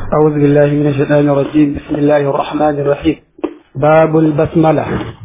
أعوذ بالله من الشيطان الرجيم بسم الله الرحمن الرحيم باب البسملة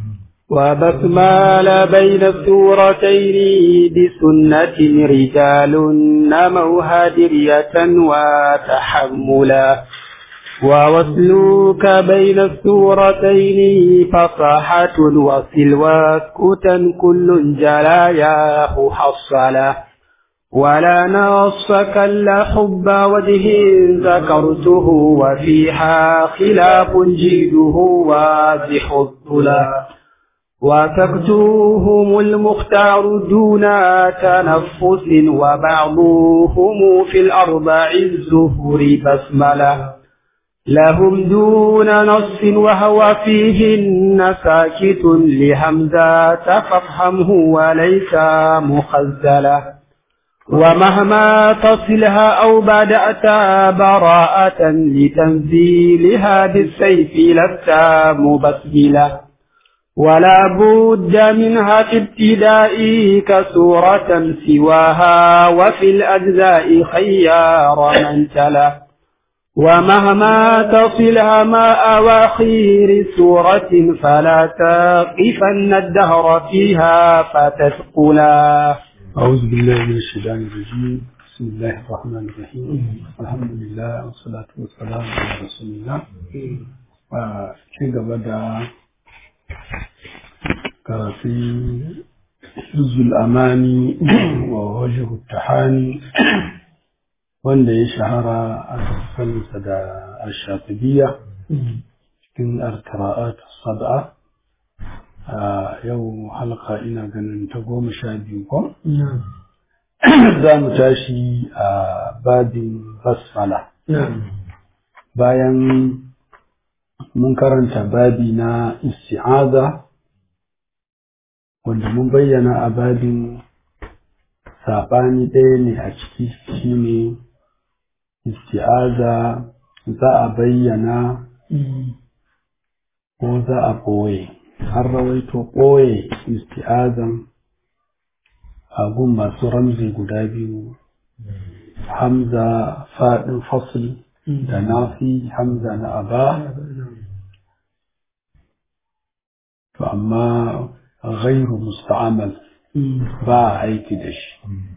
وبسمال بين السورتين بسنة رجال نموها درية وتحملا ووصلوك بين السورتين فصاحة وصل واسكتا كل جلاياه حصلا ولا نص كلا حب وجه ذكرته وفيها خلاف جيده واضح الظلا وتكتوهم المختار دون تنفس وبعضهم في الأربع الزهر بسملة لهم دون نص وهو فيهن ساكت لهمزة فافهمه وليس مخزلا ومهما تصلها أو بدأت براءة لتنزيلها بالسيف لست مبسملا ولا بد منها في ابتدائك سورة سواها وفي الأجزاء خيار من تلا ومهما تصلها ما أواخير سورة فلا تقفن الدهر فيها فتثقلا أعوذ بالله من الشيطان الرجيم بسم الله الرحمن الرحيم الحمد لله والصلاة والسلام على رسول الله ci gaba da karatun hizul amani wa wajihu tahani wanda ya shahara a saninsa da ashafidiyya cikin alkara'at sab'a a yau halka ina ganin ta goma sha biyu ko? za mu tashi a babin basmala bayan mun karanta babi na isti'aza wanda mun bayyana a babin saɓani ɗaya ne a ciki shine isti'aza za a bayyana ko za a ɓoye har rawaito ɓoye isti'azan agun masu ramzi guda biyu hamza faɗin fasil da nafi hamza na aba to amma ghairu musta'amal ba a aiki da shi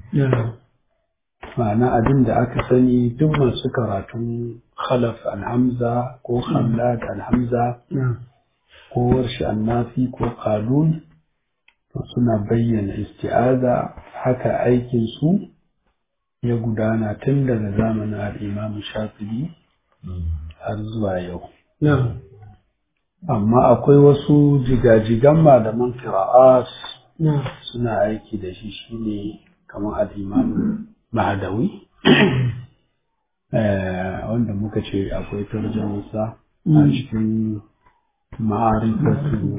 ma'ana abin da aka sani duk masu karatun khalaf al-hamza ko khamlad al-hamza ko warshi annafi ko kalun to suna bayyana isti'aza haka aikin su ya gudana tun daga zamanin al'imam shafi'i har zuwa yau amma akwai wasu jigajigan malaman qira'at suna aiki da shi shine kamar al'imam mahadawi wanda muka ce akwai tarjamarsa a cikin ma'arifatu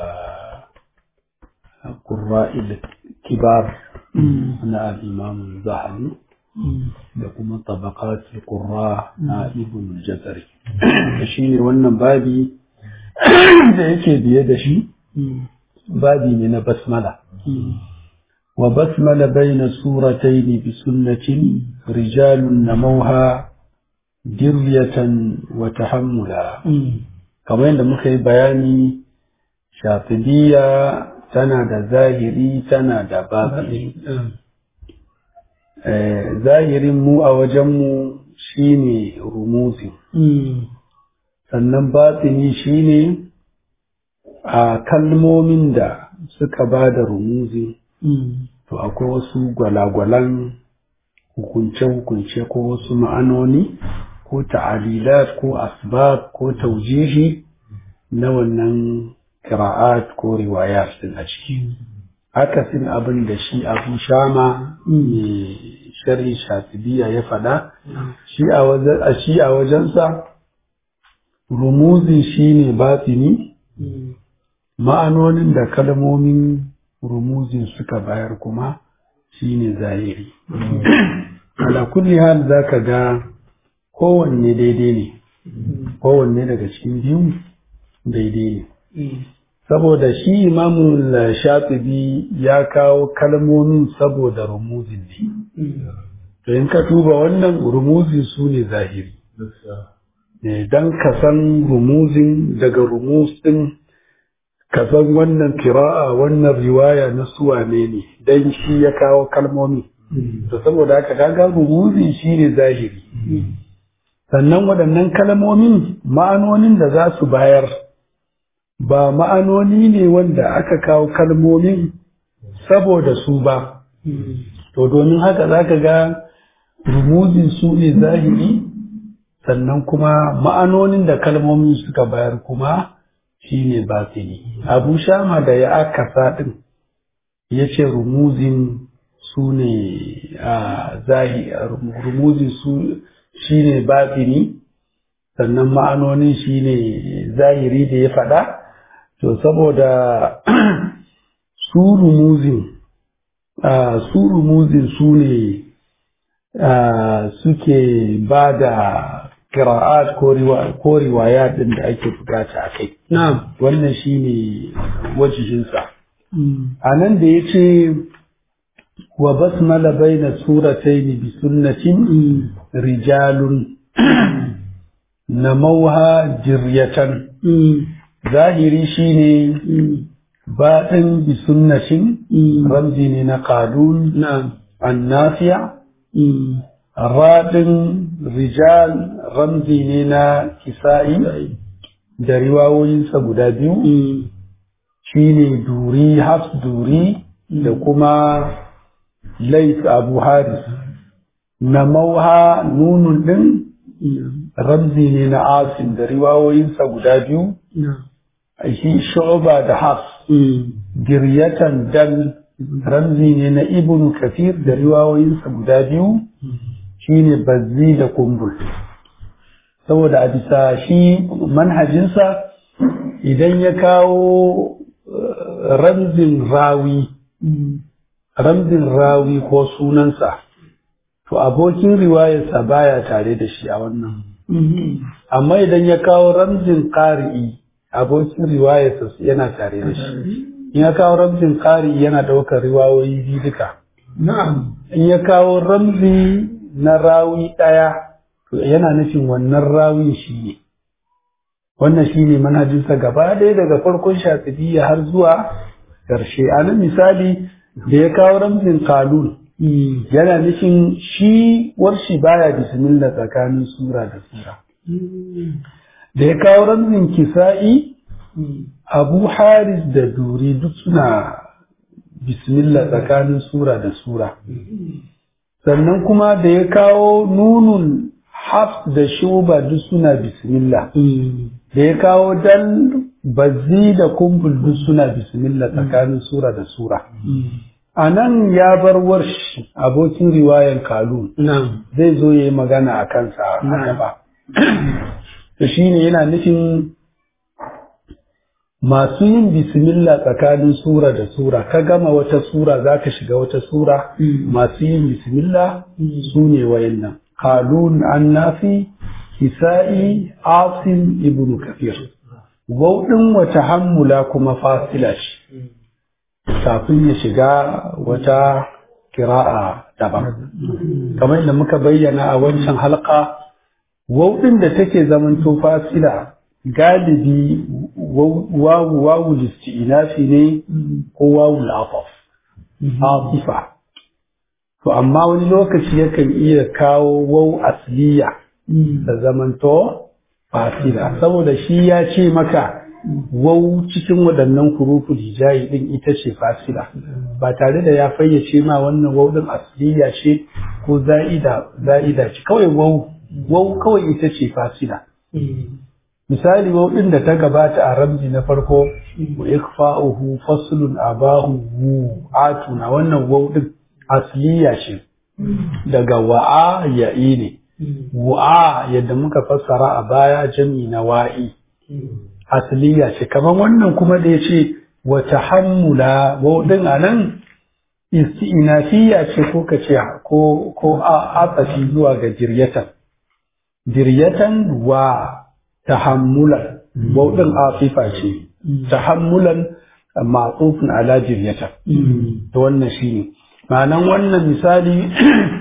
ƙurra'il kibar na al'imam zahari da kuma tabaqatul qurra na ibn jazari shi ne wannan babi da yake biye da shi babi ne na basmala wa basmala bayna suratayn bi sunnatin rijalun namauha diryatan wa tahammula kamar yadda muka yi bayani shafidiyya tana da zahiri tana da batini zahirin mu a wajenmu shine rumuzi sannan batini shine a kalmomin da suka ba da rumuzi to akwai wasu gwalagwalan hukunce-hukunce ko wasu ma'anoni ko ta'alilat ko asbab ko taujihi na wannan kira'at ko riwayat din a ciki akasin abin da shi abu shama mai shari shatibiya ya faɗa shi a wajensa rumuzi shi ne batini ma'anonin da kalmomin rumuzin suka bayar kuma shi ne zahiri ala kulli hal za ka ga kowanne daidai ne kowanne daga cikin biyu daidai ne saboda shi imamun shatibi ya kawo kalmomin saboda rumuzin ne to in ka tuba wannan rumuzi su ne zahiri don ka san rumuzin daga rumuz din ka san wannan kira'a wannan riwaya na suwane ne don shi ya kawo kalmomi to saboda haka kaga rumuzin shi ne zahiri sannan waɗannan kalmomin ma'anonin da za su bayar ba ma'anoni ne wanda aka kawo kalmomin saboda su ba to domin haka za ka ga rumuzin su ne zahiri sannan kuma ma'anonin da kalmomin suka bayar kuma shi ne batini abu shama da ya akasa ɗin ya ce rumuzin su ne a zahiri rumuzin su shi ne batini sannan ma'anonin shi ne zahiri da ya faɗa to saboda su rumuzin su rumuzin su ne suke ba da kira'at ko riwaya ɗin da ake bukata a kai. Wannan shi ne wajihinsa. A nan da ya ce wa basmala baina surataini bi sunnatin rijalun na mauha jiryatan zahiri shine baɗin bi sunnatin ramzi ne na qalun annafiya raɗin rijal ramzi ne na kisa'i da riwawoyinsa guda biyu shine duri hafs duri da kuma lais abu haris na mauha nunun ɗin ramzi ne na asim da riwawoyinsa guda biyu shi shu'ba da hafs giryatan dal ramzi ne na ibnu kafir da riwayoyinsa guda biyu shine bazzi da kumbul saboda a bisa shi manhajinsa idan ya kawo ramzin rawi ramzin rawi ko sunansa to abokin riwayarsa baya tare da shi a wannan amma idan ya kawo ramzin ƙari'i abokin riwayarsa yana tare da shi in ya kawo ramzin ƙari yana ɗaukar riwayoyi biyu duka in ya kawo ramzi na rawi ɗaya to yana nufin wannan rawin shi ne wannan shi ne manhajinsa gaba ɗaya daga farkon shafi'iyya har zuwa ƙarshe a nan misali da ya kawo ramzin kalun yana nufin shi warshi baya bismillah tsakanin sura da sura da ya kawo ramzin kisa'i abu haris da duri duk suna bismillah tsakanin sura da sura sannan kuma da ya kawo nunun hafs da shuba duk suna bismillah da ya kawo dal bazzi da kumbul duk suna bismillah tsakanin sura da sura a nan ya bar warsh abokin riwayan kalun zai zo ya yi magana a kansa a gaba to shine yana nufin masu yin bismillah tsakanin sura da sura ka gama wata sura za ka shiga wata sura masu yin bismillah su ne wayannan kalun annafi kisa'i asim ibnu kafir wauɗin wata hammula kuma fasila ce kafin ya shiga wata kira'a daban kamar yadda muka bayyana a wancan halka wauɗin da take zamanto fasila galibi wawu wawu listi'inafi ne ko wawu al'afaf asifa to amma wani lokaci yakan iya kawo wawu asliya da zamanto fasila saboda shi ya ce maka wau cikin waɗannan kurufu hijayi ɗin ita ce fasila ba tare da ya fayyace ma wannan wau ɗin asliya ce ko za'ida za'ida ce kawai wau wau kawai ita ce fasila misali wau ɗin da ta gabata a ramzi na farko wa ikfa'uhu faslun abahu wu atuna wannan wau ɗin asliya ce daga wa'a ya'i ne wa'a yadda muka fassara a baya jami na wa'i asliya ce kamar wannan kuma da ya ce wa tahammula wau ɗin a nan isti'inafiya ce ko ka ce ko ko a atsafi zuwa ga jiryatan jiryatan wa tahammulan bauɗin afifa ce tahammulan ma'tufun ala jiryatan to wannan shine ma'anan wannan misali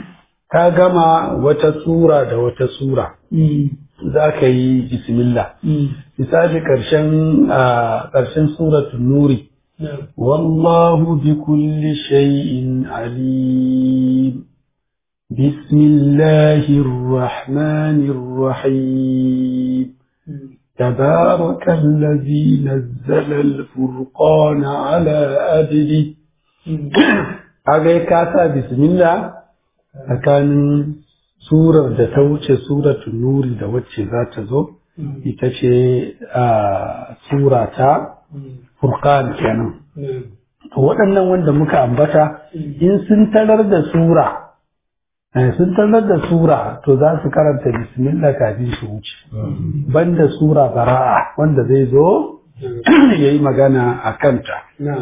ka gama wata sura da wata sura za ka yi bismillah misali ƙarshen ƙarshen suratul nuri والله بكل شيء عليم بسم الله الرحمن الرحيم تبارك الذي نزل الفرقان على أبده أغي كاسا بسم الله أكان سورة da ta wuce suratul nuri da wacce za ta zo ita ce sura ta furqan kenan waɗannan wanda muka ambata in sun tarar da sura sun tarar da sura to za su karanta bismillah kafin su wuce banda sura bara'a wanda zai zo ya yi magana a kanta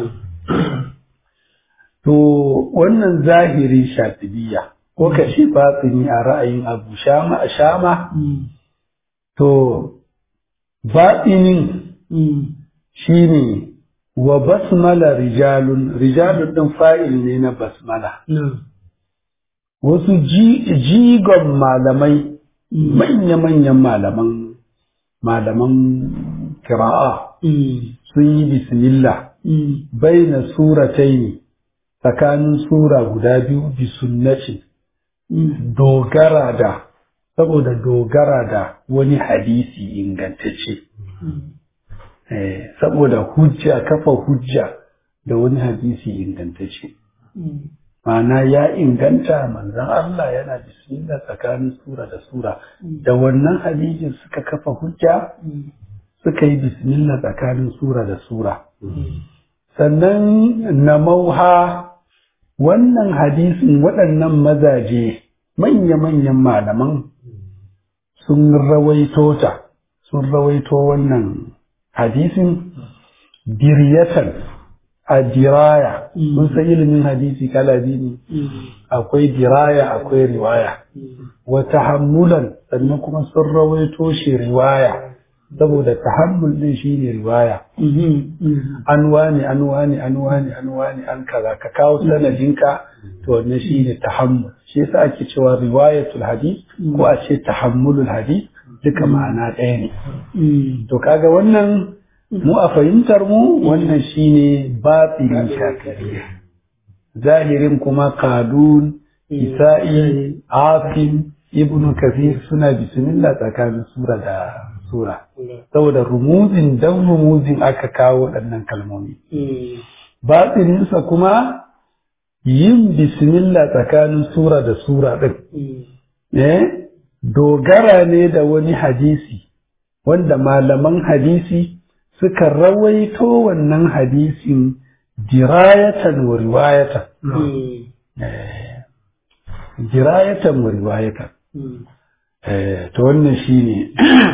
to wannan zahiri shatibiya ko kashi batini a ra'ayin abu shama a shama to batinin shine wa basmala rijalun rijalun din fa'il ne na basmala wasu jigon malamai manya-manyan malaman malaman kira'a sun yi bismillah bai na suratai ne tsakanin sura guda biyu bi sunnaci dogara da saboda dogara da wani hadisi ingantacce saboda hujja kafa hujja da wani hadisi ingantacce ma'ana ya inganta manzan Allah yana bismillah tsakanin sura da sura da wannan hadisin suka kafa hujja suka yi bismillah tsakanin sura da sura sannan na mauha wannan hadisin waɗannan mazaje manya-manyan malaman sun rawaito ta sun rawaito wannan hadisin diryatan a diraya mun san ilimin hadisi kala biyu ne akwai diraya akwai riwaya wa tahammulan sannan kuma sun rawaito shi riwaya saboda tahammul din shine riwaya an wani an wani an wani an wani an kaza ka kawo sanadinka to wannan shine tahammul shi yasa ake cewa riwayatul hadith ko a ce tahammulul hadith duka ma'ana ɗaya ne to kaga wannan mu a fahimtar mu wannan shine batinin shakariya zahirin kuma kadun isa'i afin ibn kafir suna bismillah tsakanin sura da sura saboda rumuzin dan rumuzin aka kawo waɗannan kalmomi batininsa kuma yin bismillah tsakanin sura da sura ɗin eh dogara ne da wani hadisi wanda malaman hadisi suka rawaito wannan hadisin dirayatan wa riwayatan dirayatan wa riwayatan to wannan shine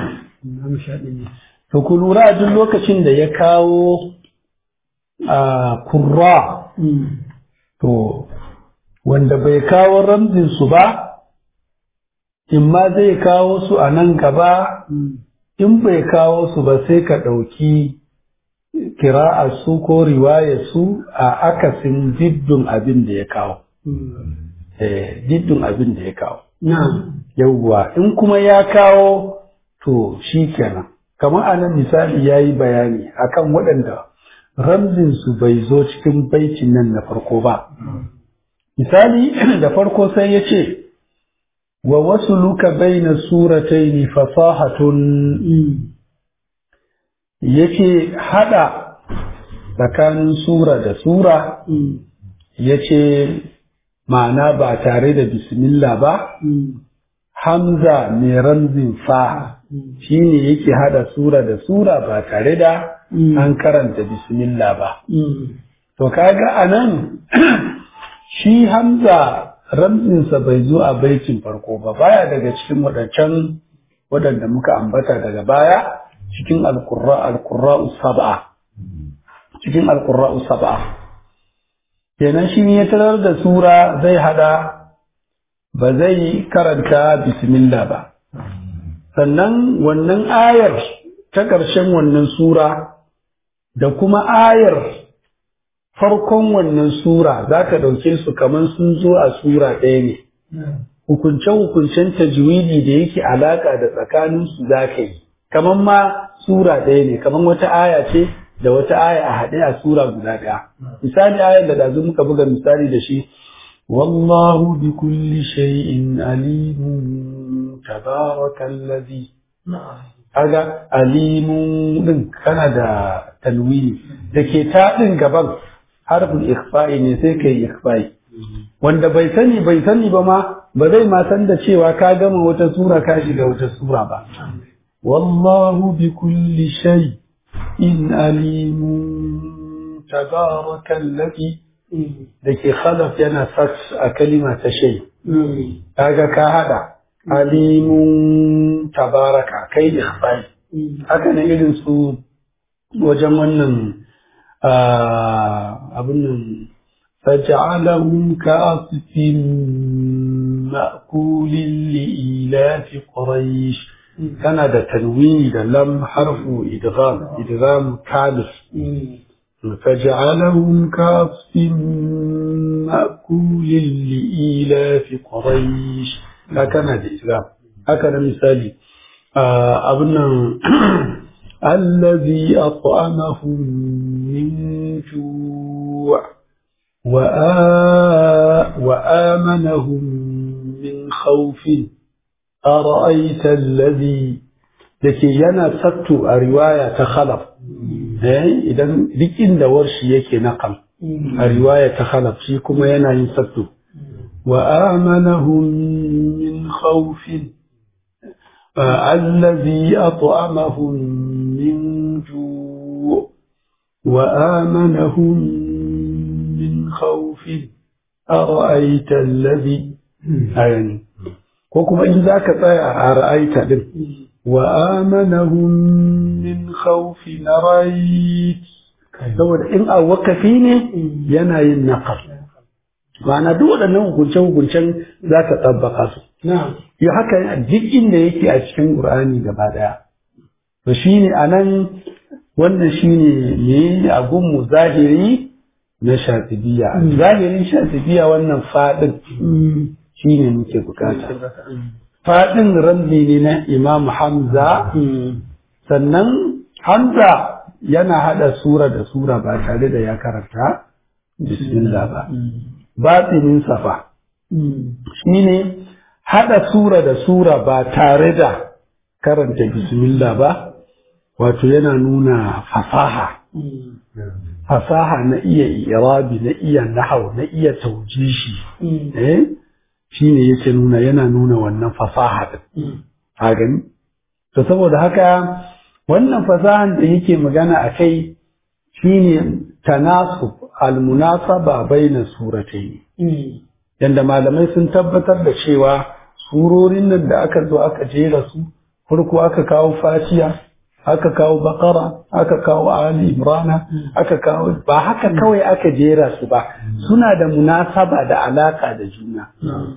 to ku lura duk lokacin da ya kawo a kurra to wanda bai kawo ramzin su ba in ma zai kawo su a nan gaba in bai kawo su ba sai ka ɗauki kira'ar su ko riwayar su a akasin diddun abin da ya kawo. Diddun abin da ya kawo. Yauwa in kuma ya kawo to shi kenan. Kamar anan misali ya yi bayani akan waɗanda ramzinsu bai zo cikin baitin nan na farko ba. Misali da farko sai ya ce, wa wasu luka bai na surataini fasahatun yake hada tsakanin sura da sura yace ma'ana ba tare da bismillah ba hamza mai ramzin fa shine yake hada sura da sura ba tare da an karanta bismillah ba to kaga anan shi hamza ramzinsa bai zo a baitin farko ba baya daga cikin waɗancan waɗanda muka ambata daga baya cikin alkurra alkurra sab'a cikin alkurra sab'a kenan shi ya tarar da sura zai hada ba zai karanta bismillah ba sannan wannan ayar ta ƙarshen wannan sura da kuma ayar farkon wannan sura za ka ɗauke su kamar sun zo a sura ɗaya ne hukunce-hukuncen tajwidi da yake alaka da tsakaninsu za ka yi kamar ma sura ɗaya ne kamar wata aya ce da wata aya a haɗe a sura guda ɗaya misali ayar da dazu muka buga misali da shi wallahu bi kulli shay'in alimun tabarakallazi kaga alimun din kana da talwini da ke ta din gaban harfin ikhfa'i ne sai kai ikhfa'i wanda bai sani bai sani ba ma ba zai ma san da cewa ka gama wata sura ka shiga wata sura ba wallahu bi kulli shay in alimun tabarakallazi da ke khalaf yana sat a kalima ta shay kaga ka hada alimun tabaraka kai ikhfa'i haka ne irin su wajen wannan abin nan فجعلهم كعصف مأكول لإيلاف قريش كان ده تنوين ده لم حرف إدغام إدغام كالف فجعلهم كعصف مأكول لإيلاف قريش هكذا ده إدغام هكذا مثالي أبنا الذي أطعمهم من جوع وآمنهم من خوف أرأيت الذي dake yana sattu a riwaya ta khalaf eh idan duk inda warshi yake naqal a riwaya ta khalaf shi kuma yana yin sattu wa amanahum min khawfin allazi at'amahum min ju' wa amanahum من خوف أرأيت الذي أعني وكما إن ذاك أرأيت دم وآمنهم من خوف نريت saboda in a wakafi ne yana yin naƙar ma'ana duk waɗannan hukunce-hukuncen za ka tsabbaka su yi haka duk inda yake a cikin ƙur'ani gaba ɗaya to shine a nan wannan shine ne a gunmu zahiri na shatibiya zahirin shatibiya wannan fadin shi ne muke bukata fadin ramzi ne na imam hamza sannan hamza yana hada sura da sura ba tare da ya karanta bismillah ba batinin safa shi ne hada sura da sura ba tare da karanta bismillah ba wato yana nuna fasaha fasaha na iya irabi na iya nahau na iya taujishi eh shine yake nuna yana nuna wannan fasaha din a gani to saboda haka wannan fasahan da yake magana a kai shine tanasub almunasaba baina suratayn yanda malamai sun tabbatar da cewa surorin nan da aka zo aka jera su farko aka kawo fatiha aka kawo bakara aka kawo ali imrana aka kawo ba haka kawai aka jera su ba suna da munasaba da alaka da juna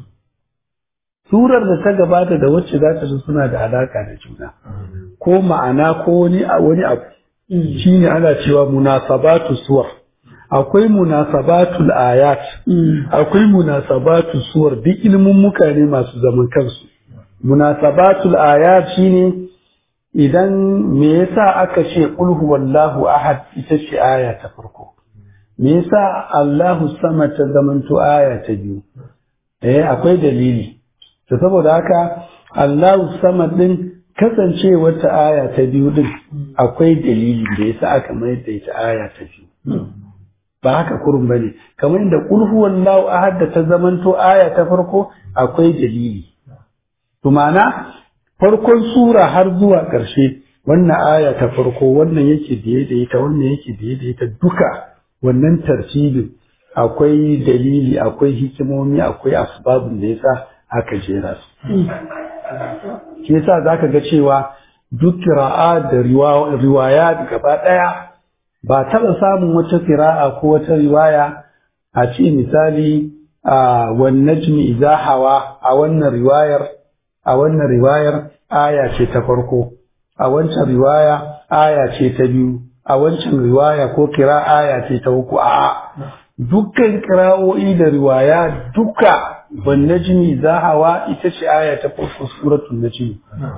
surar da ta gabata da wacce za ta zo suna da alaka da juna ko ma'ana ko wani wani abu shine ana cewa munasabatu suwar akwai munasabatul ayat akwai munasabatu suwar duk ilmin mukane masu zaman kansu munasabatul ayat shine idan me yasa aka ce qul huwallahu ahad ita ce aya ta farko me yasa Allahu sama ta zamanto aya ta biyu eh akwai dalili to saboda haka Allahu sama din kasance wata aya ta biyu din akwai dalili da yasa aka mai da ita aya ta biyu ba haka kurun bane kamar inda qul huwallahu ahad da ta zamanto aya ta farko akwai dalili to ma'ana farkon sura har zuwa ƙarshe wannan aya ta farko wannan yake biye da ita wannan yake biye da ita duka wannan tartibin akwai dalili akwai hikimomi akwai asbabun da yasa aka jera su shi yasa zaka ga cewa duk kira'a da riwaya gaba ɗaya ba taɓa samun wata kira'a ko wata riwaya a ce misali a wan najmi idza hawa a wannan riwayar a wannan riwayar aya ce ta farko a wancan riwaya aya ce ta biyu a wancan riwaya ko kira aya ce ta uku a dukkan kira'o'i da riwaya duka wan najmi idza hawa ita ce aya ta farko suratul najmi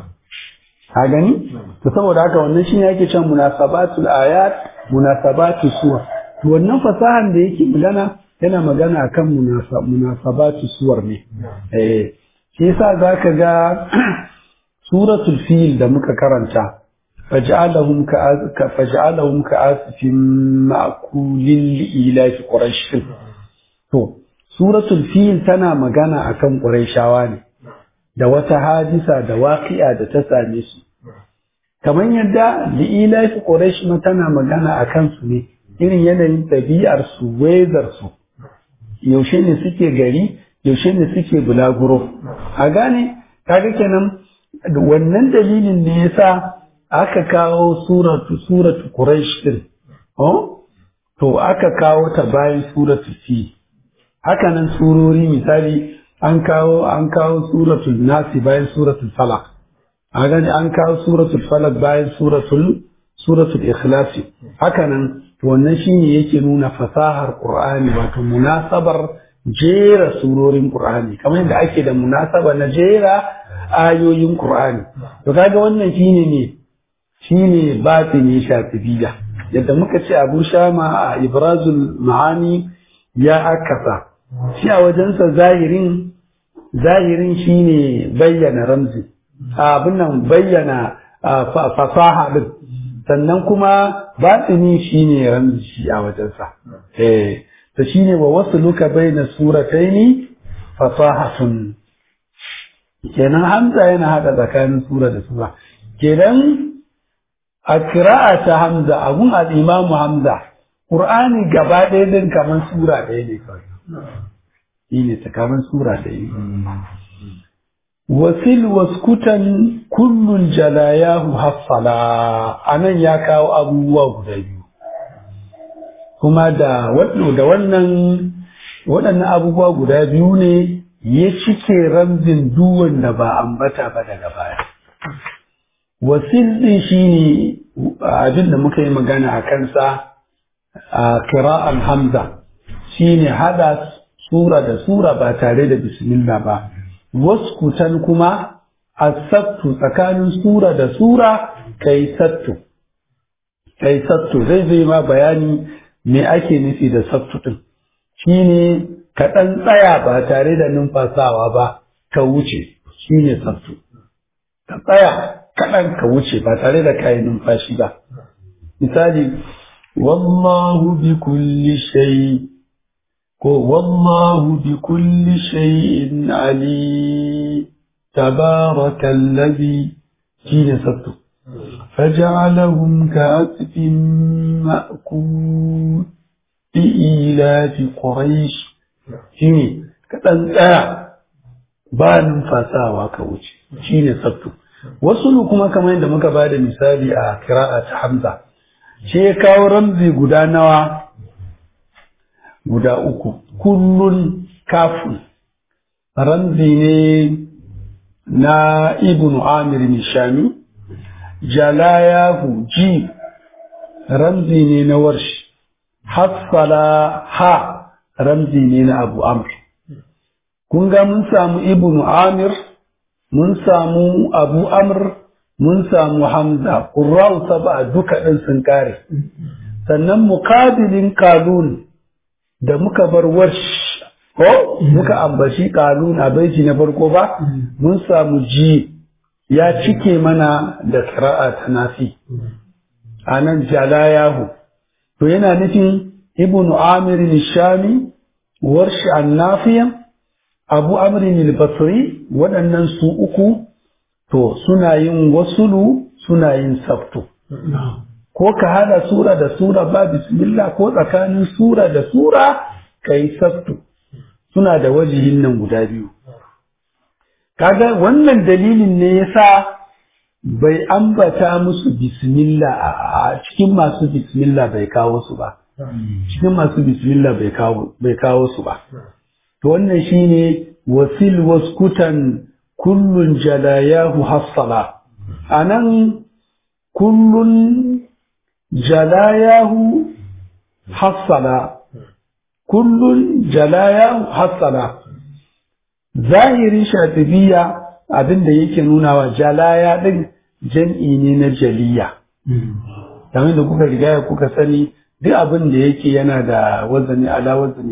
a gani to saboda haka wannan shine yake cewa munasabatul ayat munasabatus suwar to wannan fasahan da yake magana yana magana akan munasabatu suwar ne eh shi yasa zaka ga suratul fil da muka karanta faj'alahum ka faj'alahum ka asfin ma'kulin ila fi quraish to suratul fil tana magana akan quraishawa ne da wata hadisa da waqi'a da ta same su kamar yadda li'ila fi quraish ma tana magana akan su ne irin yanayin ɗabi'ar su weather su yaushe ne suke gari yaushe ne suke bulaguro a gane kaga kenan wannan dalilin ne yasa aka kawo suratu suratu quraish din oh to aka kawo ta bayan suratu fi haka nan surori misali an kawo an kawo suratul nasi bayan suratul falaq a gani an kawo suratul falaq bayan suratul suratul ikhlas haka nan wannan shine yake nuna fasahar qur'ani wato munasabar jera surorin qur'ani kamar yadda ake da munasaba na jera ayoyin qur'ani to kaga wannan shine ne shine batini shatibiya yadda muka ce abu shama a ibrazul ma'ani ya akasa shi a wajensa zahirin zahirin shine bayyana ramzi abin nan bayyana fasaha din sannan kuma batini shine ramzi shi a wajensa eh to shine wa wasluka baina surataini fasahatun kenan hamza yana hada tsakanin sura da sura kenan a kira'a ta hamza abun al-imamu hamza qur'ani gaba ɗaya din kamar sura ɗaya ne kawai shine ta kamar sura ɗaya ne wasil waskutan kullun jalayahu hassala anan ya kawo abubuwa guda biyu kuma da da wannan waɗannan abubuwa guda biyu ne ya cike ramzin duwan da ba ambata ba daga baya wasil ɗin shine abin da muka yi magana a kansa a kira'an hamza shine hada sura da sura ba tare da bismillah ba waskutan kuma asattu tsakanin sura da sura kai sattu kai sattu zai zai ma bayani me ake nufi da sattu din shine ka ɗan tsaya ba tare da numfasawa ba ka wuce shine sattu ka tsaya kaɗan ka wuce ba tare da kayi numfashi ba misali wallahu bi kulli shay ko wallahu bi kulli shay'in ali tabarakallazi shine sattu فجعلهم كعسف مأكول بإيلاف قريش shine ka ɗan tsaya ba numfasawa ka wuce shine sabtu wasu kuma kamar yadda muka ba da misali a kira'a ta hamza shi ya kawo ramzi guda nawa guda uku kullun kafin ramzi ne na ibn amir nishami jalayahu ji ramzi ne na warshi hassala ha ramzi ne na abu amr kun ga mun samu ibn amir mun samu abu amr mun samu hamza ƙurra'u saba duka ɗin sun kare sannan muƙabilin kalun da muka bar warsh ko muka ambaci kalun a baiti na farko ba mun samu ji ya cike mana da kira'a ta nafi a nan jalayahu to yana nufin ibn amir shami warshi annafiyan abu amrin al-basri waɗannan su uku to suna yin wasulu suna yin sabtu ko ka hada sura da sura ba bismillah ko tsakanin sura da sura kai sabtu suna da wajihin nan guda biyu kaga wannan dalilin ne yasa bai ambata musu bismillah a cikin masu bismillah bai kawo su ba cikin masu bismillah bai kawo bai kawo su ba to wannan shine wasil waskutan kullun jalayahu hassala anan kullun jalayahu hassala kullun jalayahu hassala zahirin shatibiya abin da yake nunawa jalaya din jam'i ne na jaliya kamar da kuka riga kuka sani duk abin da yake yana da wazani ala wazani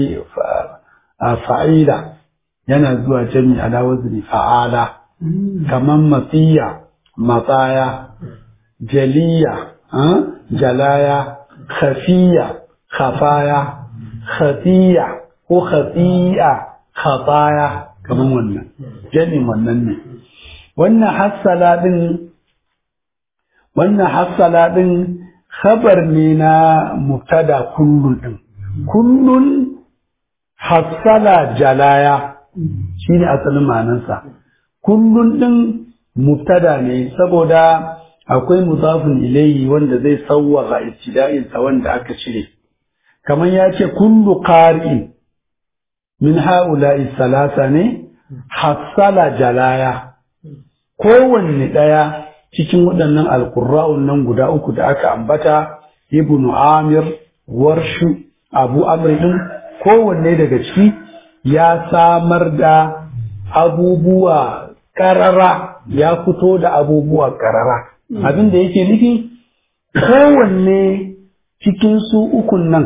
fa'ila yana zuwa jami ala wazani fa'ala kamar matsiya matsaya jaliya jalaya khafiya khafaya khafiya ko khafiya khafaya kamar wannan jami'in wannan ne wannan hassala din wannan hassala din khabar ne na mubtada kullun din kullun hassala jalaya shine asalin ma'anarsa kullun din mubtada ne saboda akwai mudafin ilayhi wanda zai sawwaka ibtida'in sa wanda aka cire kamar ya ce kullu qari'in min ha'ula'i salasa ne hassala jalaya kowanne ɗaya cikin waɗannan alƙurra'un nan guda uku da aka ambata ibnu amir warshu abu amr din kowanne daga ciki ya samar da abubuwa ƙarara ya fito da abubuwa ƙarara abin da yake nufi kowanne cikin su ukun nan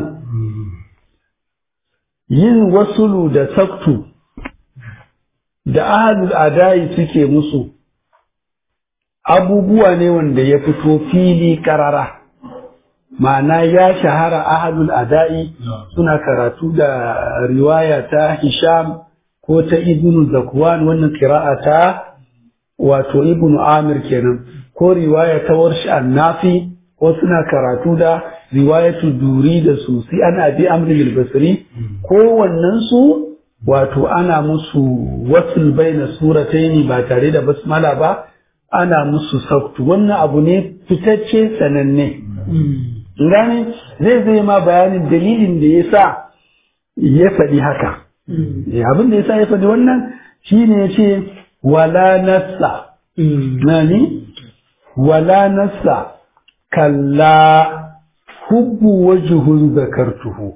yin wasulu da saktu da ahalul adai suke musu abubuwa ne wanda ya fito fili karara ma'ana ya shahara ahalul adai suna karatu da riwaya ta hisham ko ta ibnu zakwan wannan kira'a ta wato ibnu amir kenan ko riwaya ta warshi annafi ko suna karatu da riwayatu duri da susi ana bi amri basri kowannen su wato ana musu wasul baina surataini ba tare da basmala ba ana musu saktu wannan abu ne fitacce sananne gane zai zai ma bayanin dalilin da ya sa ya faɗi haka abin da ya sa ya faɗi wannan shine ya ce wala nassa nani wala nassa kalla hubbu wajhun zakartuhu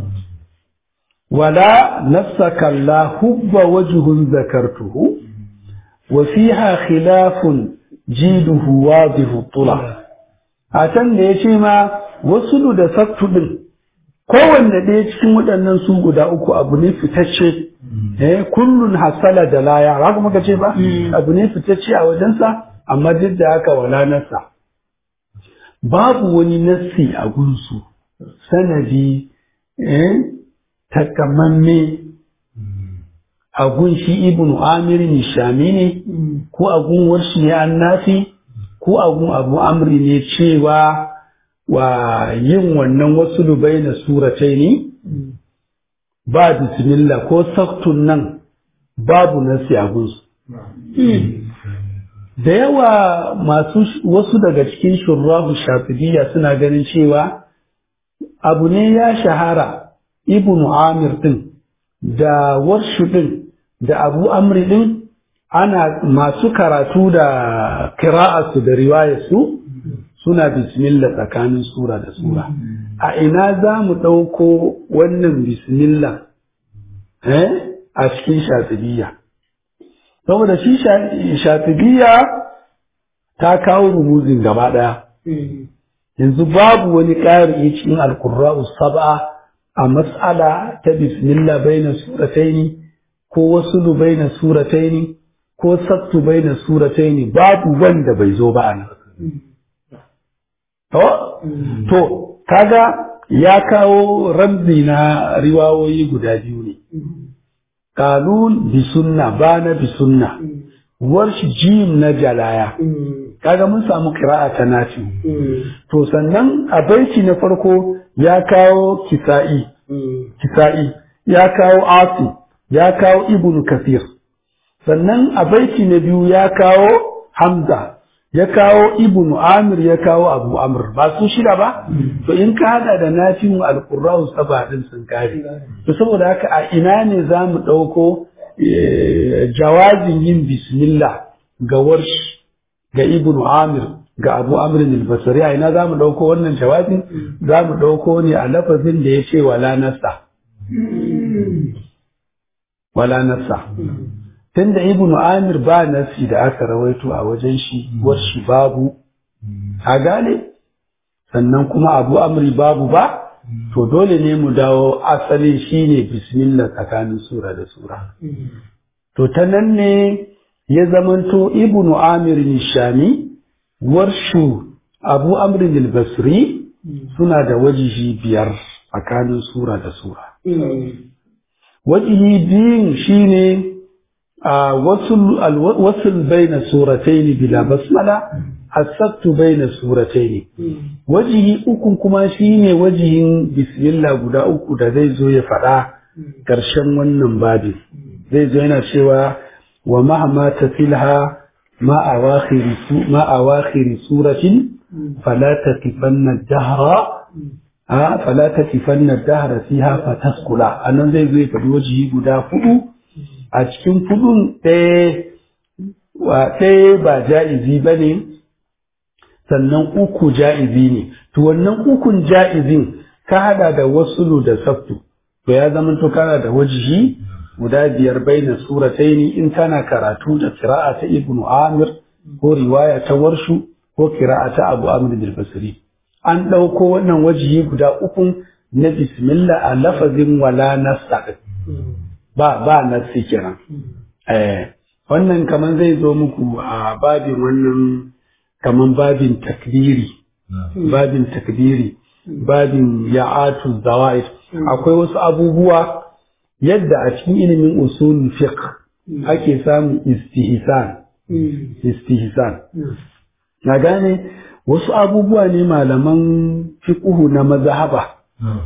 wala nassa kalla hubba wajhun zakartuhu wa fiha khilafun jiduhu wadihu tula a can da ya ce ma wasu da saktu din kowanne ɗaya cikin waɗannan su guda uku abu ne fitacce eh kullun hasala da laya haka muka ce ba abu ne fitacce a wajensa amma duk da haka wala nasa babu wani nassi a gunsu sanadi eh takamamme a gun shi ibn amir nishami ne ko a gun warshi ne annafi ko a gun abu amri ne cewa wa yin wannan wasu lubai na suratai ne ba bismillah ko saktun nan babu nasi a gunsu da yawa masu wasu daga cikin shurrahu shafidiyya suna ganin cewa abu ne ya shahara ibn amir din da warshu din da abu amri din ana masu karatu da kira'arsu da riwayarsu suna bismillah tsakanin sura da sura a ina za mu ɗauko wannan bismillah eh a cikin shafidiyya saboda shi shafidiyya ta kawo rumuzin gaba ɗaya yanzu babu wani ƙari cikin alkurra'u sab'a a mas'ala ta bismillah baina surataini ko wasulu baina surataini ko sattu baina surataini babu wanda bai zo ba anan to to kaga ya kawo ramzi na riwayoyi guda biyu ne kalun bi sunna bana bi sunna warsh jim na jalaya kaga mun samu kira'a ta nafi to sannan a baiti na farko ya kawo kisa'i kisa'i ya kawo asi ya kawo ibnu kasir sannan a baiti na biyu ya kawo hamza ya kawo ibnu amir ya kawo abu amr ba su shida ba to in ka hada da nafi'u alqurra'u saba din sun kare to saboda haka a ina ne za mu ɗauko jawazin yin bismillah ga warsh ga ibnu amir ga abu amrin al-basri a ina za mu ɗauko wannan jawabin za mu ɗauko ne a lafazin da ya ce wala nasa wala nassa tunda ibnu amir ba nasi da aka rawaito a wajen shi wasu babu a gane sannan kuma abu amri babu ba to dole ne mu dawo asalin shine bismillah tsakanin sura da sura to ta nan ne ya zamanto ibnu amir nishami warshu abu amrin al-basri suna da wajihi biyar tsakanin sura da sura wajihi biyun shine a wasul baina surataini bila basmala asattu baina surataini wajihi ukun kuma shine wajihin bismillah guda uku da zai zo ya faɗa ƙarshen wannan babin zai zo yana cewa wa mahama tafilha ma awakhiri ma awakhiri suratin fala taqifanna dahra a fala taqifanna dahra fiha fataskula anan zai zo ya faɗi wajihi guda hudu a cikin hudun ɗaya ɗaya ba ja'izi ba ne sannan uku ja'izi ne to wannan ukun ja'izin ka hada da wasulu da sabtu to ya zama to kana da wajihi guda biyar baina surataini in kana karatu da qira'a ta ibnu amir ko riwaya ta warshu ko qira'a ta abu amr bin basri an dauko wannan wajihi guda ukun na bismillah a lafazin wala nasta ba ba nasi kenan eh wannan kaman zai zo muku a babin wannan kaman babin takdiri babin takdiri babin ya'atu zawaid akwai wasu abubuwa yadda a cikin ilimin usul fiqh ake samun istihsan istihsan na gane wasu abubuwa ne malaman fiqhu na mazhaba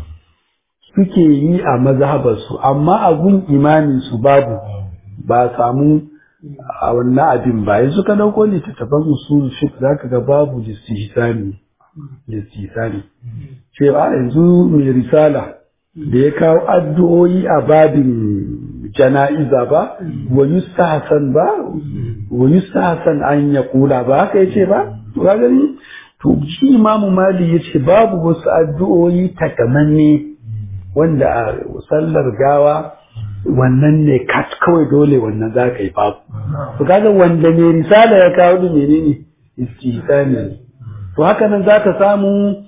suke yi a mazhabarsu amma abun imamin su babu ba samu a wannan abin ba yanzu ka dauko littattafan usul fiqh zaka ga babu istihsani istihsani cewa yanzu mai risala da ya kawo addu'o'i a babin jana'iza ba wa yustahsan ba wa yustahsan an ya kula ba haka yace ba to ka gani to shi imamu mali yace babu wasu addu'o'i takamanne wanda a sallar gawa wannan ne kat kawai dole wannan za ka yi babu to kaga wanda mai risala ya kawo da menene istihsani to haka nan za ka samu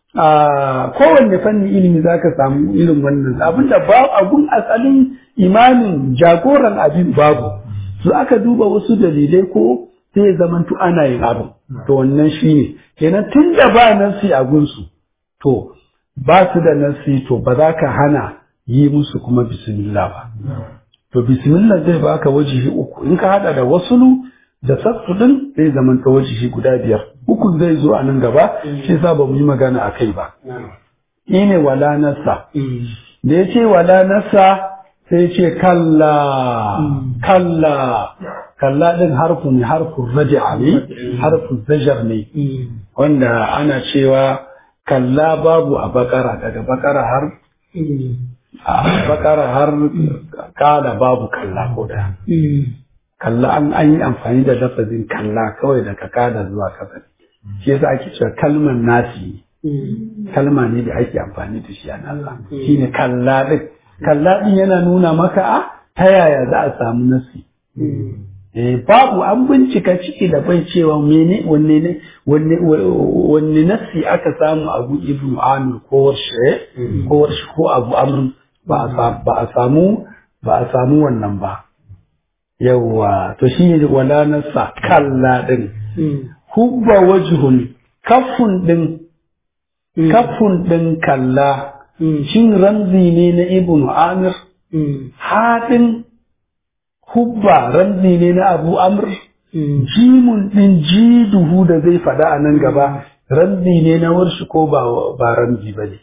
a kowanne fanni ilimi za ka samu irin wannan abinda ba abun asalin imamin jagoran abin babu su aka duba wasu dalilai ko sai ya zamantu ana yin abin to wannan shi ne kenan tun da ba nasi a gunsu to ba su da nasi to ba za ka hana yi musu kuma bismillah ba to bismillah zai baka wajihi uku in ka hada da wasulu da sassu din zai zamanta wajihi guda biyar uku zai zo a nan gaba shi sa ba mu yi magana a kai ba ne wala nasa da ya ce wala nasa sai ce kalla kalla kalla din harfu ne harfun raja'a ne harfun zajar ne wanda ana cewa kalla babu a bakara daga bakara har a bakara har kala babu kalla ko da kalla an an yi amfani da lafazin kalla kawai daga kada zuwa kasa shi yasa ake cewa kalmar nasi kalma ne da ake amfani da shi a Allah shine kalla din kalla din yana nuna maka a ta yaya za a samu nasi eh babu an bincika ciki da bai cewa mene wanne ne wanne wanne nasi aka samu abu ibnu amir ko warshe ko warshe ko abu amr ba a samu ba a samu wannan ba yawwa to shi ne wala nasa kalla din hubba wajhun kafun din kafun din kalla shin ramzi ne na ibnu amir haɗin hubba ramzi ne na abu amr jimun din jiduhu da zai faɗa a nan gaba ramzi ne na warshi ko ba ba ramzi ba ne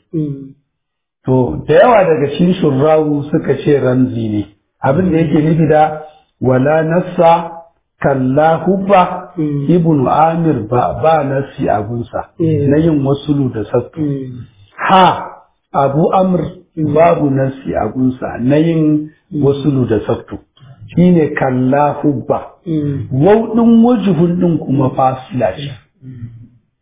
to da yawa daga cikin shurrawu suka ce ramzi ne abin da yake nufi da wala nassa kalla hubba ibnu amir ba ba nasi a gunsa na yin wasulu da sattu ha abu amr babu nasi a gunsa na yin wasulu da sattu shine kalla hubba wau din wajihun din kuma fasila ce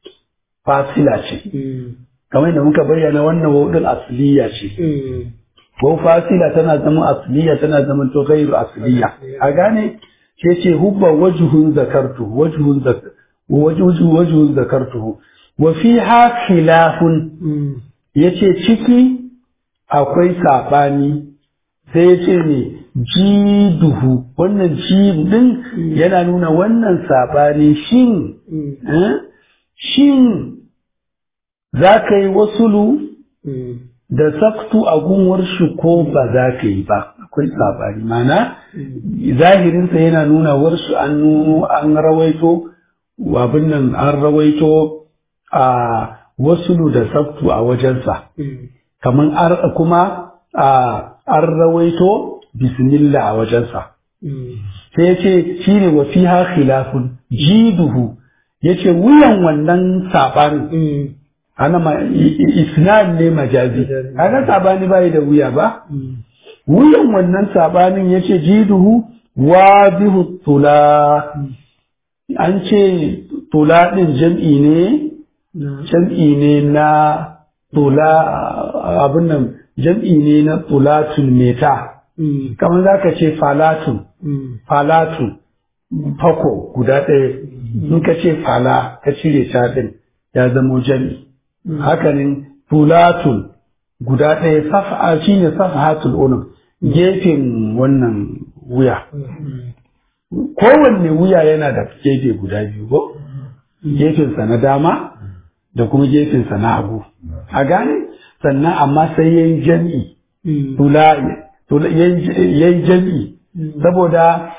fasila ce kamar da muka bayyana wannan wau din asliya ce ko fasila tana zama asliya tana zama to ghairu asliya a gane ce ce hubba wajhun zakartu wajhun zakar wajhu wajhun zakartu wa fiha khilafun yace ciki akwai sabani sai yace ne jiduhu wannan jidin yana nuna wannan sabani shin shin za ka yi wasulu da saktu a gunwar shi ko ba za ka yi ba akwai sabani mana zahirinsa yana nuna warsu an nuno an rawaito abin nan an rawaito a wasulu da saktu a wajensa kamar kuma an rawaito bismillah a wajensa sai ya ce shi ne wa fiha khilafun jiduhu ya ce wuyan wannan saɓanin ana ma isnad ne majazi kaga sabani bai da wuya ba wuyan wannan sabanin yace jiduhu wadihu tula an ce tula din jam'i ne jam'i ne na tula abin nan jam'i ne na tulatun meta kamar zaka ce falatun falatun fako guda ɗaya in ka ce fala ka cire ta ɗin ya zamo jam'i hakanin tulatun guda ɗaya safa shi ne safahatul unum gefen wannan wuya kowanne wuya yana da gefe guda biyu ko gefensa na dama da kuma gefensa na hagu a gane sannan amma sai yayi jam'i tula yayi jam'i saboda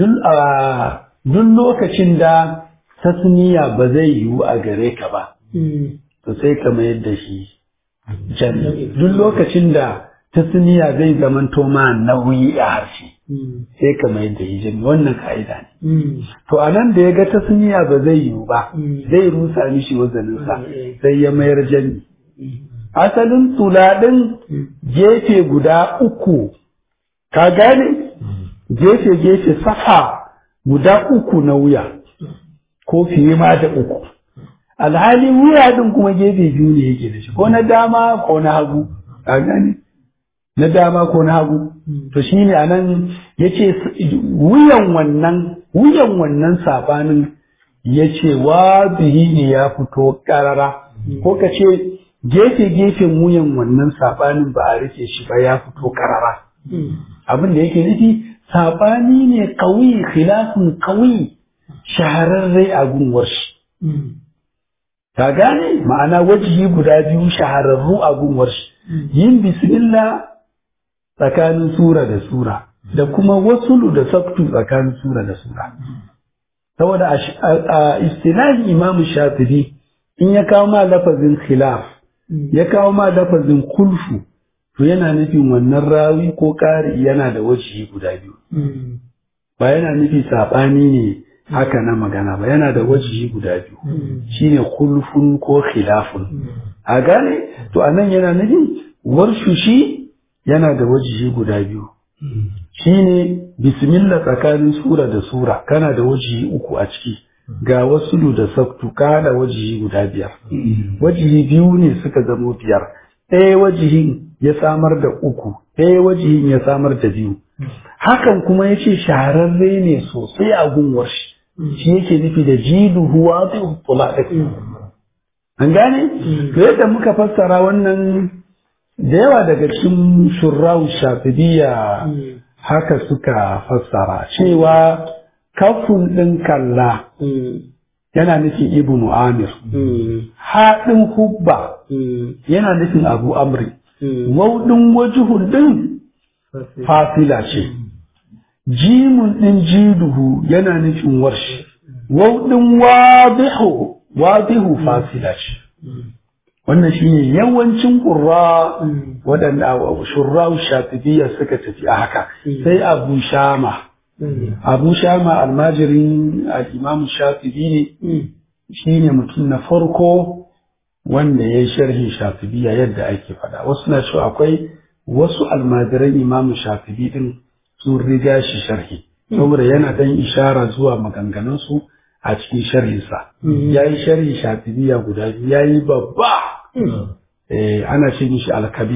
duk lokacin da tasniya ba zai yiwu a gare ka ba to sai ka mayar da shi jami duk lokacin da tasniya zai zamanto ma nauyi a harshe sai ka mayar da shi jami wannan ka'ida ne to a nan da ya ga tasniya ba zai yiwu ba zai rusa mishi wazaninsa sai ya mayar jami asalin tuladin gefe guda uku ka gane gefe gefe safa guda uku na wuya ko fiye ma da uku alhali wuya din kuma gefe biyu ne yake da shi ko na dama ko na hagu a gani na dama ko na hagu to shine anan yace wuyan wannan wuyan wannan sabanin yace wa bihi ne ya fito karara ko ka ce gefe gefen wuyan wannan sabanin ba a rike shi ba ya fito karara abin da yake nufi sabani ne kawi khilafun kawi shahararre a gunwar shi ka gane ma'ana wajihi guda biyu shahararru a gunwar shi yin bismillah tsakanin sura da sura da kuma wasulu da saktu tsakanin sura da sura saboda a istilahi imam shafi'i in ya kawo ma lafazin khilaf ya kawo ma lafazin kulfu to yana nufin wannan rawi ko ƙari yana da wajihi guda biyu ba yana nufi saɓani ne haka na magana ba yana da wajihi guda biyu shine kulfun ko khilafun a gane to anan yana nufin warshu shi yana da wajihi guda biyu shine bismillah tsakanin sura da sura kana da wajihi uku a ciki ga wasulu da saktu kana wajihi guda biyar wajihi biyu ne suka zamo biyar ɗaya wajihin ya samar da uku ɗaya wajihin ya samar da biyu hakan kuma ya ce shahararre ne sosai a gunwar shi shi yake nufi da jiduhu wa zai an gane to yadda muka fassara wannan da yawa daga cikin shurrau shafidiya haka suka fassara cewa kafin ɗin kalla yana nufin ibnu amir haɗin hubba yana nufin abu amri wauɗin wajihun ɗin fasila ce jimun ɗin jiduhu yana nufin warshi wauɗin wadihu wadihu fasila ce wannan shine yawancin ƙurra waɗanda shurra shafibiya suka tafi a haka sai abu shama abu shama almajirin al'imamu shafibi ne shine mutum na farko wanda ya yi sharhin shafibiya yadda ake faɗa wasu na cewa akwai wasu almajiran imamu shafibi din sun riga shi sharhi saboda yana dan ishara zuwa maganganunsu a cikin sharhinsa ya yi sharhi shafibiya guda biyu ya yi babba ana ce mishi alkabir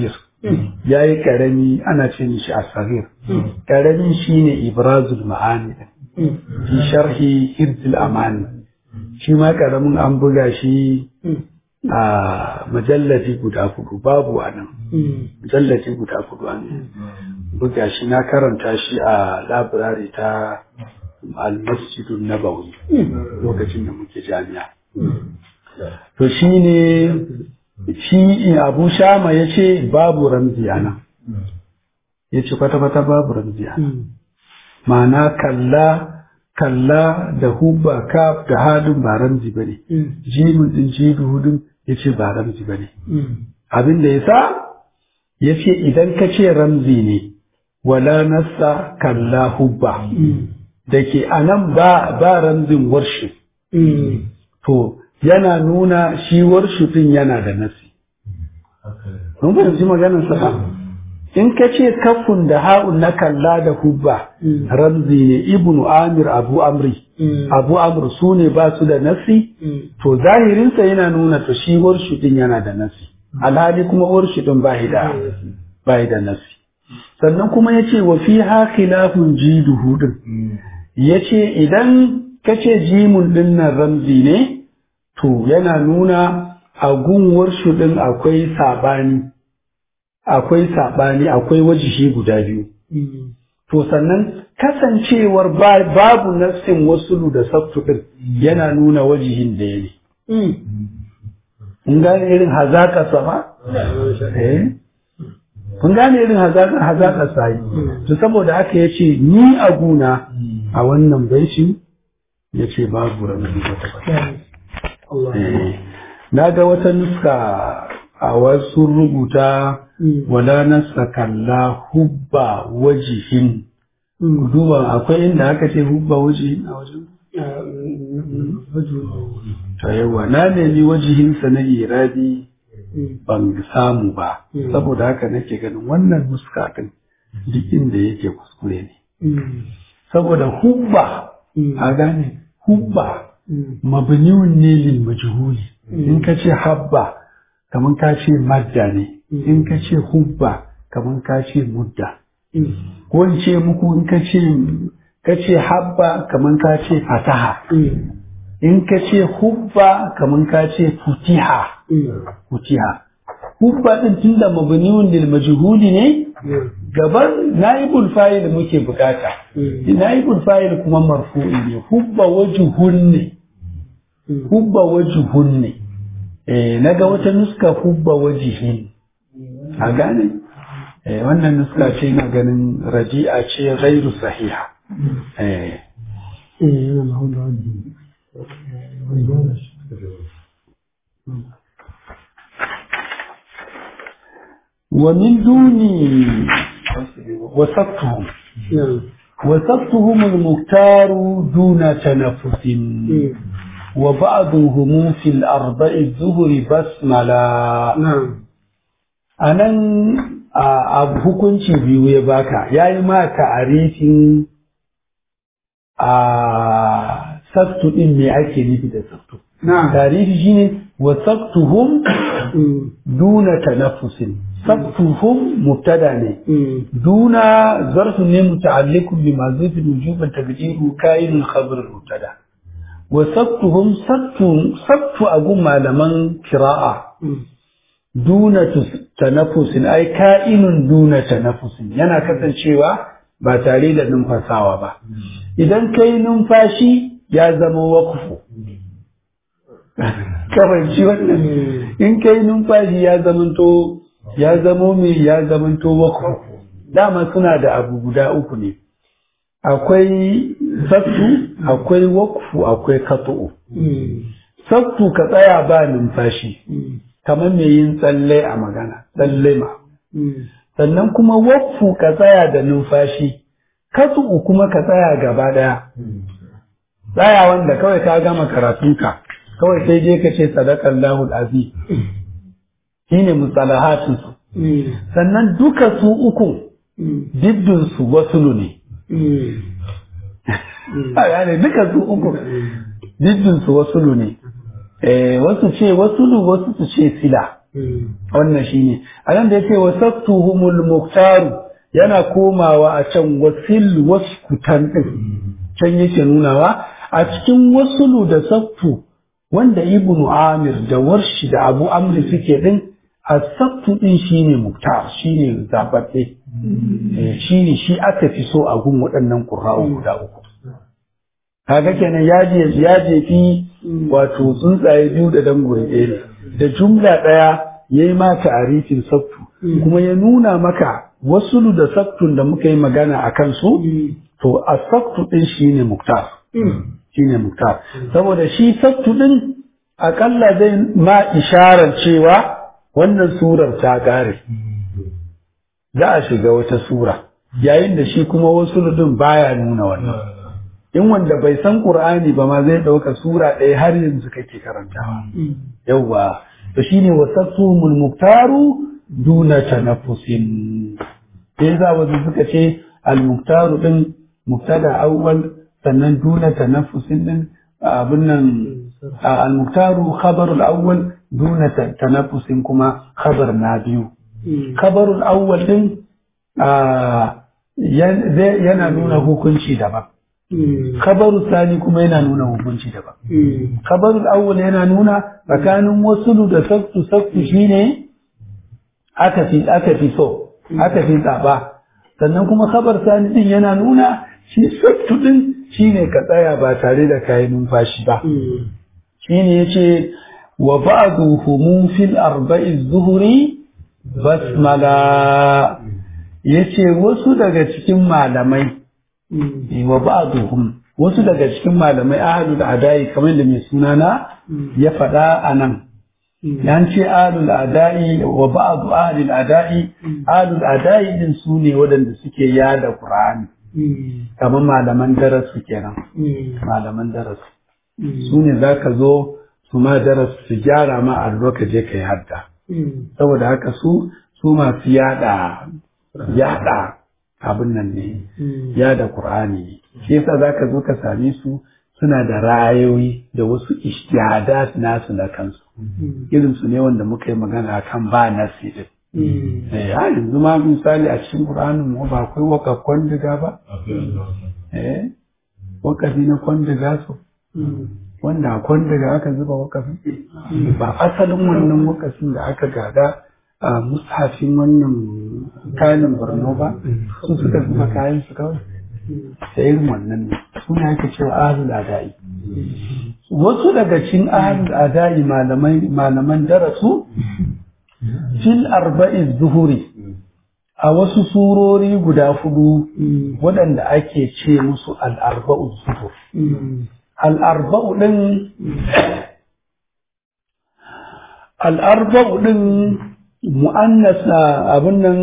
ya yi ƙarami ana ce mishi a sarir ƙaramin shine ibrazul ma'ani fi sharhi hirzul amani shi ma ƙaramin an buga shi a majallaci guda hudu babu a nan majallaci guda hudu an buga shi na karanta shi a labirari ta almasjidun nabawi lokacin da muke jami'a to shi ne shi abu shama ya ce babu ramzi a nan ya ce kwata-kwata babu ramzi a nan ma'ana kalla kalla da hubba kaf da hadin ba ramzi ba ne jimin din jidu hudun ya ce ba ramzi ba ne abin da ya sa ya ce idan ka ce ramzi ne wala nassa kalla hubba da ke a nan ba ramzin warshi to yana nuna shi warshi din yana da nasi mun fahimci maganar sa in ka ce kafun da ha'un na kalla da hubba ramzi ne ibnu amir abu amri abu amr su ne ba su da nasi to zahirinsa yana nuna to shi warshi din yana da nasi alhali kuma warshi din ba da ba da nasi sannan kuma ya ce wa fi ha khilafun jiduhu din ya ce idan ka ce jimun din nan ramzi ne to yana nuna a gunwar din akwai sabani akwai saɓani akwai wajihi guda biyu. To sannan kasancewar babu nassin wasulu da sabtu ɗin yana nuna wajihin da ya ne. Kun gane irin hazaƙa sama? Kun gane irin hazaƙa hazaƙa sayi. To saboda haka ya ce ni a guna a wannan baiti ya ce babu ranar wata Na ga wata nuska a wasu rubuta wala nasa kalla hubba wajihin duba akwai inda aka ce hubba wajihin a wajen ta yawa na nemi wajihinsa na irabi ban samu ba saboda haka nake ganin wannan nuska din duk inda yake kuskure ne saboda hubba a gane hubba mabniun ne lil majhuli in ka ce habba kamar ka ce madda ne in ka ce hubba kamar ka ce mudda ko in ce muku in ka ce ka ce habba kamar ka ce fataha in ka ce hubba kamar ka ce futiha futiha hubba din tunda mabniun lil majhuli ne gaban naibul fa'il muke bukata naibul fa'il kuma marfu'i ne hubba wajhun ne hubba wajhun ne eh naga wata nuska hubba wajihin a gane eh wannan nuska ce na ganin raji'a ce ghairu sahiha eh ومن دون وسطهم وسطهم المختار دون تنفس وبعضهم في الأربع الظهر بسملا نعم anan a hukunci biyu ya baka ya yi ma ta'arifin a saktu din me ake nufi da saktu نعم tarihi shine wa saktuhum duna tanaffusin saktuhum mubtada ne duna zarfu ne muta'alliqun bi mazufin wujuban tabdiru kainul khabar mubtada wa saktuhum saktu saktu agun malaman kira'a duna tanaffusin ai ka'inun duna tanaffusin yana kasancewa ba tare da numfasawa ba idan kai numfashi ya zama wakufu karanci wannan in kai numfashi ya zamanto ya zamo mai ya zamanto wakufu dama suna da abu guda uku ne akwai sattu akwai wakufu akwai katu'u sattu ka tsaya ba numfashi kamar mai yin tsalle a magana tsalle ma sannan kuma wakufu ka tsaya da numfashi katu'u kuma ka tsaya gaba daya tsaya wanda kawai ka gama karatunka kawai sai je ka ce sadakan lahul azi shi ne mustalahatinsu sannan duka su uku diddinsu wasulu ne a gane duka su uku diddinsu wasulu ne eh wasu ce wasulu wasu su ce sila wannan shine anan da yake wasattuhumul muktaru yana komawa a can wasil waskutan din can yake nunawa a cikin wasulu da sattu wanda ibnu amir da warshi da abu amri suke din asabtu din shine muktar shine zababbe shine shi aka fi so a gun waɗannan qurra'u guda uku kaga kenan ya je ya jefi wato tsuntsaye biyu da dangure ɗaya ne da jumla ɗaya yayi ma ta'arifin sabtu kuma ya nuna maka wasulu da sabtun da muka yi magana a kansu to asabtu din shine muktar shine muktar saboda shi sabtu din akalla zai ma isharar cewa wannan surar ta ƙare za a shiga wata sura yayin da shi kuma wasu din baya nuna wannan in wanda bai san qur'ani ba ma zai ɗauka sura ɗaya har yanzu kake karantawa yawwa to shine wasattumul muktaru duna tanaffusin sai za wasu suka ce al muktaru din mubtada awwal sannan duna tanaffusin din abin nan al muktaru khabarul awwal duna tanaffusin kuma khabar na biyu khabarul awwal din yana nuna hukunci daban Kabaru sani kuma yana nuna hukunci daban. Kabarul awwal yana nuna tsakanin wasulu da saktu saktu shine aka fi aka fi so, aka fi tsaba. Sannan kuma kabar sani din yana nuna shi saktu din shine ka tsaya ba tare da kayan numfashi ba. Shine yace wa ba'duhum fil arba'i zuhuri basmala yace wasu daga cikin malamai wa ba'duhum wasu daga cikin malamai ahlul adai kamar da mai suna na ya faɗa a nan yan ce ahlul adai wa ba'du ahlul adai ahlul adai din su ne waɗanda suke yada qur'ani kamar malaman darasu kenan malaman darasu su ne zaka zo su ma darasu su gyara ma allo ka je ka yi hadda saboda haka su su masu yada yada abin nan ne ya da Qur'ani ne shi yasa zaka zo ka same su suna da ra'ayoyi da wasu ishtihadat nasu na kansu irin su ne wanda muka yi magana kan ba nasi din eh ha yanzu ma misali a cikin Qur'anin mu ba akwai waka kwandiga ba eh wakafi na kwandiga su wanda a kwandiga aka zuba wakafi ba asalin wannan wakafin da aka gada a mushafin wannan kayan borno ba su suka zuba kayan su kawai da irin wannan ne suna yake cewa ahlul adai wasu daga cikin ahlul adai malamai malaman darasu fil arba'i zuhuri a wasu surori guda hudu waɗanda ake ce musu al'arba'u zuhur al'arba'u ɗin al'arba'u ɗin mu'annas abin nan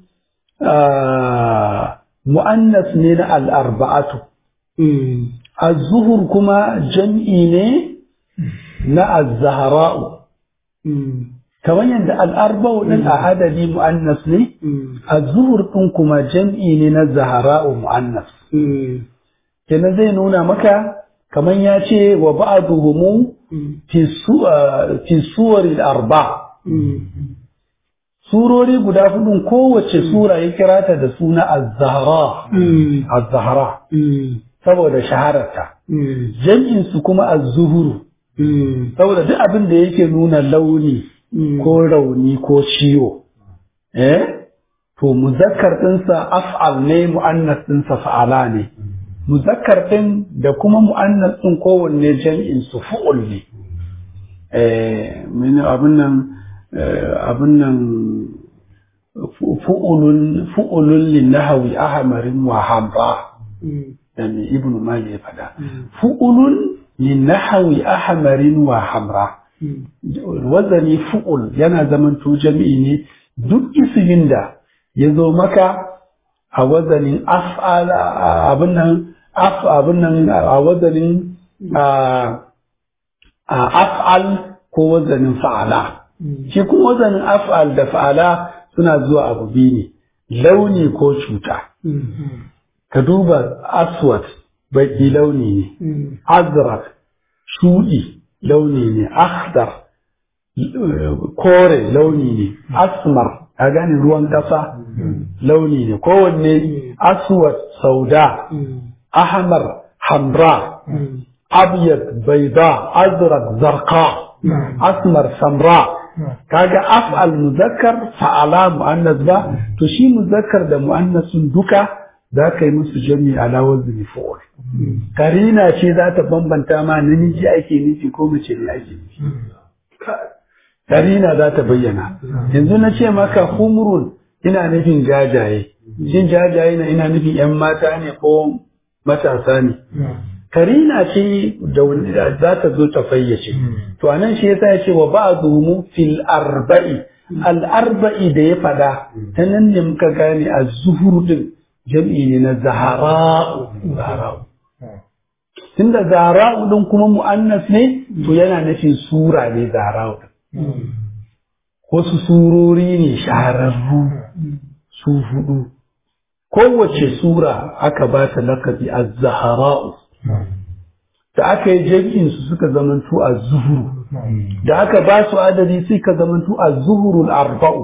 mu'annas ne na al'arba'atu az-zuhur kuma jam'i ne na az-zahra'u kamar yadda al'arba'u din a adadi mu'annas ne az-zuhur din kuma jam'i ne na zahra'u mu'annas kenan zai nuna maka kamar ya ce wa ba'duhum fi suwari arba surori guda hudun kowace sura ya kira ta da suna az-zahra az-zahra saboda shahararta jam'in su kuma az-zuhuru saboda duk abin da yake nuna launi ko rauni ko ciwo eh to muzakkar ɗinsa af'al ne mu'annas ɗinsa fa'ala ne muzakkar ɗin da kuma mu'annas ɗin kowanne jam'in su fu'ul ne eh abin nan abin nan fu'ulun fu'ulun linnahawi ahmarin wa hamra da mai ibn mali ya faɗa fu'ulun linnahawi ahmarin wa hamra wazani fu'ul yana zaman to jami'i ne duk ismin da ya zo maka a wazanin af'al abin nan af abin nan a wazanin af'al ko wazanin fa'ala shi kuma wazanin af'al da fa'ala suna zuwa abu biyu ne launi ko cuta ka duba aswad baki launi ne azrak shudi launi ne akhdar kore launi ne asmar a gane ruwan ƙasa launi ne kowanne aswad sauda ahmar hamra abyad baida azraq zarqa asmar samra kaga af'al muzakkar fa'ala mu'annas ba to shi muzakkar da mu'annasun duka za ka yi musu jami ala wazni fu'ul karina ce za ta bambanta ma namiji ake nufi ko mace ne ake nufi karina za ta bayyana yanzu na ce maka humrun ina nufin jajaye shin jajaye na ina nufin yan mata ne ko matasa ne karina ce da za ta zo ta fayyace to anan shi yasa ya ce wa ba'dhumu fil arba'i al arba'i da ya fada ta nan ne muka gane az-zuhur din jam'i ne na zahara'u zahara'u tunda zahara'u din kuma mu'annas ne to yana nufin sura ne zahara'u wasu surori ne shahararru su hudu kowace sura aka ba ta lakabi az-zahara'u da aka yi jam'in su suka zamantu a zuhuru da aka ba su adadi suka zamantu a zuhurul arba'u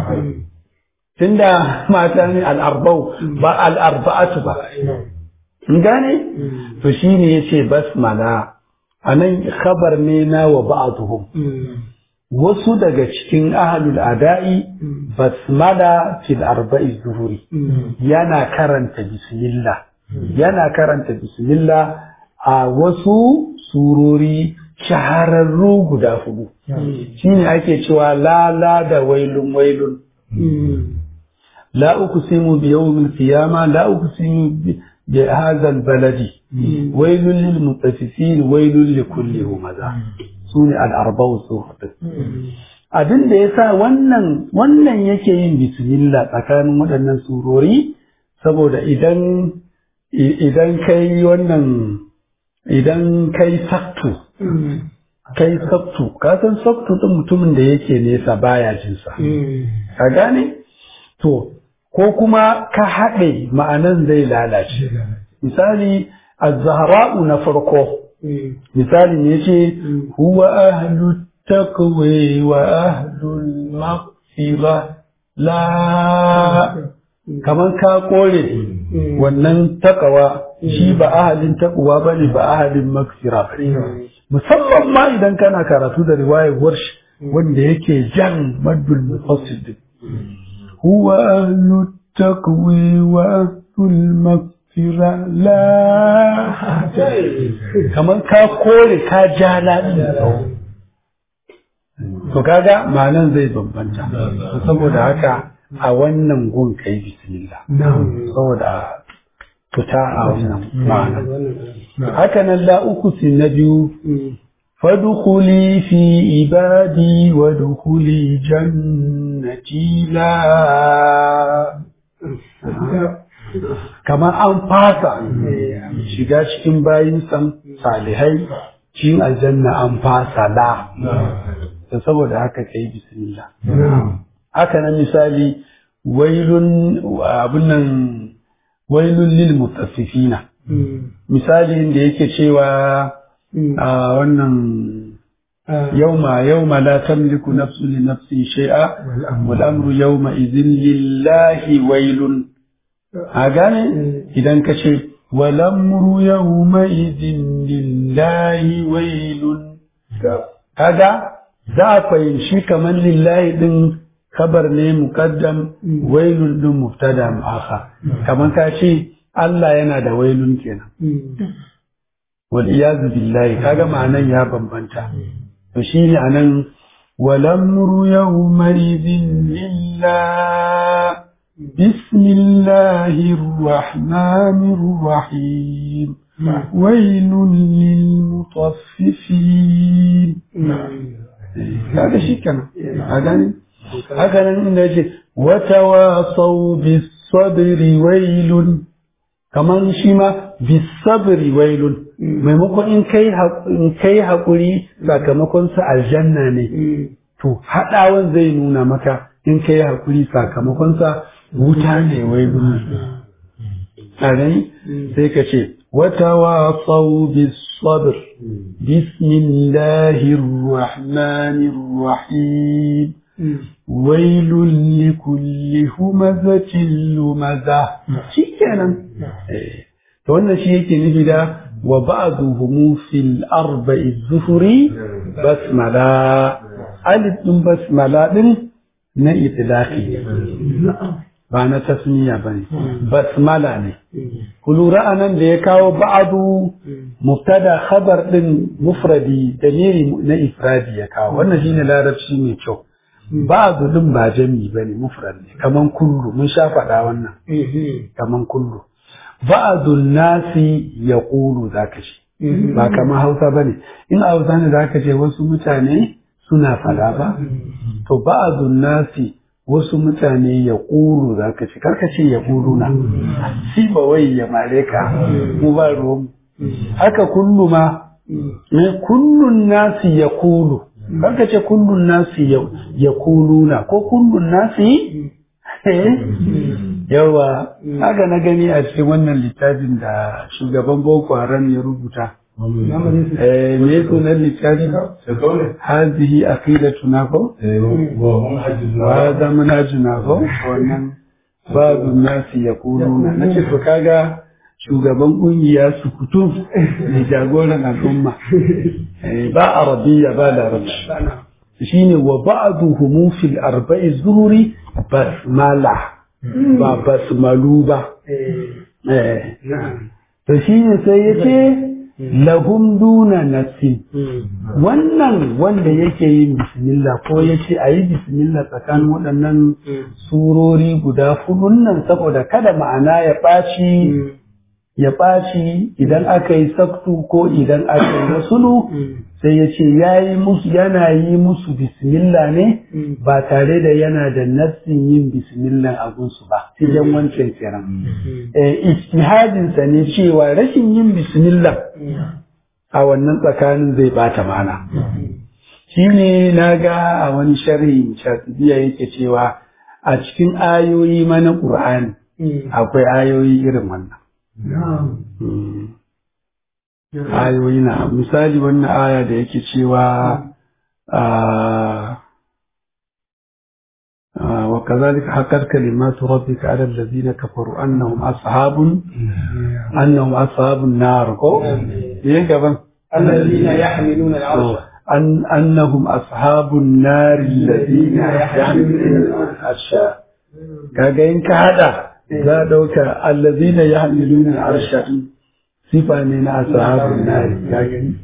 tunda mata ne al'arba'u ba al'arba'atu ba in gane to shine yace basmala anan khabar ne na wa ba'dhum wasu daga cikin ahlul ada'i basmala fil arba'i zuhuri yana karanta bismillah yana karanta bismillah a wasu surori shahararru guda hudu shine ake cewa la la da wailun wailun la uqsimu bi yawmil qiyama la uqsimu bi hadha al baladi wailun lil mutaffifin wailun li kulli humaza sune al arba'u suhud abin da yasa wannan wannan yake yin bismillah tsakanin waɗannan surori saboda idan idan kai wannan idan kai saktu kai saktu ka san saktu din mutumin da yake nesa baya jinsa ka gane to ko kuma ka haɗe ma'anan zai lalace misali az-zahra'u na farko misali ne ce huwa ahlu taqwa wa ahlul maghfira la kamar ka kore wannan takawa shi ba ahalin takawa ba ne ba ahalin maghfira ba musamman ma idan kana karatu da riwayar warsh wanda yake jan maddul mufassil huwa ahlu taqwa wa ahlul maghfira la kamar ka kore ka ja ladin to kaga ma'anan zai bambanta saboda haka a wannan gun kai bismillah saboda fita a wannan ma'ana haka nan la uku na biyu fadkhuli fi ibadi wa dkhuli jannati la kamar an fasa shiga cikin bayin san salihai cikin aljanna an fasa la saboda haka kai bismillah haka nan misali wailun abun nan wailun lil mutaffifina misali da yake cewa a wannan yauma yauma la tamliku nafsun li nafsin shay'a wal amru yauma idhin lillahi wailun a gane idan ka ce wal amru yauma idhin lillahi wailun kaga za a fahimci kamar lillahi din kabar ne muqaddam wailun din mubtada mu'akhar kamar ka ce Allah yana da wailun kenan wal iyazu billahi kaga ma'anan ya bambanta to shine anan wal amru yawma idhin lillah bismillahir rahmanir rahim wailun lil mutaffifin kaga shi kenan a gani haka nan inda yace wata wasau bis sabri wailun kaman shi ma bis sabri wailun maimakon in kai in kai hakuri sakamakon sa aljanna ne to hadawan zai nuna maka in kai hakuri sakamakon sa wuta ne wailun a gani sai ka ce وتواصوا بالصبر بسم الله الرحمن الرحيم ويل لكل همزة لمزة شكرا to wannan shi yake nufi da wa ba'duhum fil arba'i zuhuri basmala alif din basmala din na itlaqi ba na tasniya bane basmala ne ku lura anan da ya kawo ba'du mubtada khabar din mufradi dalili na ifradi ya kawo wannan shine larabci mai kyau ba'du din ba jami bane mufrad ne kaman kullu mun sha faɗa wannan kaman kullu ba'adun nasi ya ƙulu za ka ce ba kamar hausa ba ne in a hausa ne za ka ce wasu mutane suna fada ba to ba'adun nasi wasu mutane ya ƙulu za ka ce karka ce ya ƙulu na si ba wai ya mare ka mu ba ruwan haka kullu ma me kullun nasi ya ƙulu karka ce kullun nasi ya ƙulu na ko kullun nasi yawa haka na gani a cikin wannan littafin da shugaban boko haram ya rubuta me sunan littafin hazihi aqidatuna ko wa hadha manhajuna ko wannan babu nasi yaquluna nace to kaga shugaban kungiya su kutu ne jagoran al'umma ba arabiya ba larabci shine wa ba'duhum fil arba'i zuhuri basmala ba basmalu ba to shine sai yace lahum duna nafsi wannan wanda yake yin bismillah ko yace ayi bismillah tsakanin waɗannan surori guda hudun nan saboda kada ma'ana ya ɓaci ya ɓaci idan aka yi saktu ko idan aka yi wasulu sai ya ce yana yi musu bismillah ne ba tare da yana da nassin yin bismillah a gunsu ba cikin wancan kiran ijtihadinsa ne cewa rashin yin bismillah a wannan tsakanin zai bata mana shi ne na ga a wani sharhi shatibiya yake cewa a cikin ayoyi mana ƙur'ani akwai ayoyi irin wannan ayoyi na misali wannan aya da yake cewa وكذلك حقت كلمات ربك على الذين كفروا أنهم أصحاب أنهم أصحاب النار الذين يحملون العرش أن أنهم أصحاب النار الذين يحملون العرش كاين كهذا لا دوك الذين يحملون العرش sifa ne na ashabun nari ya gani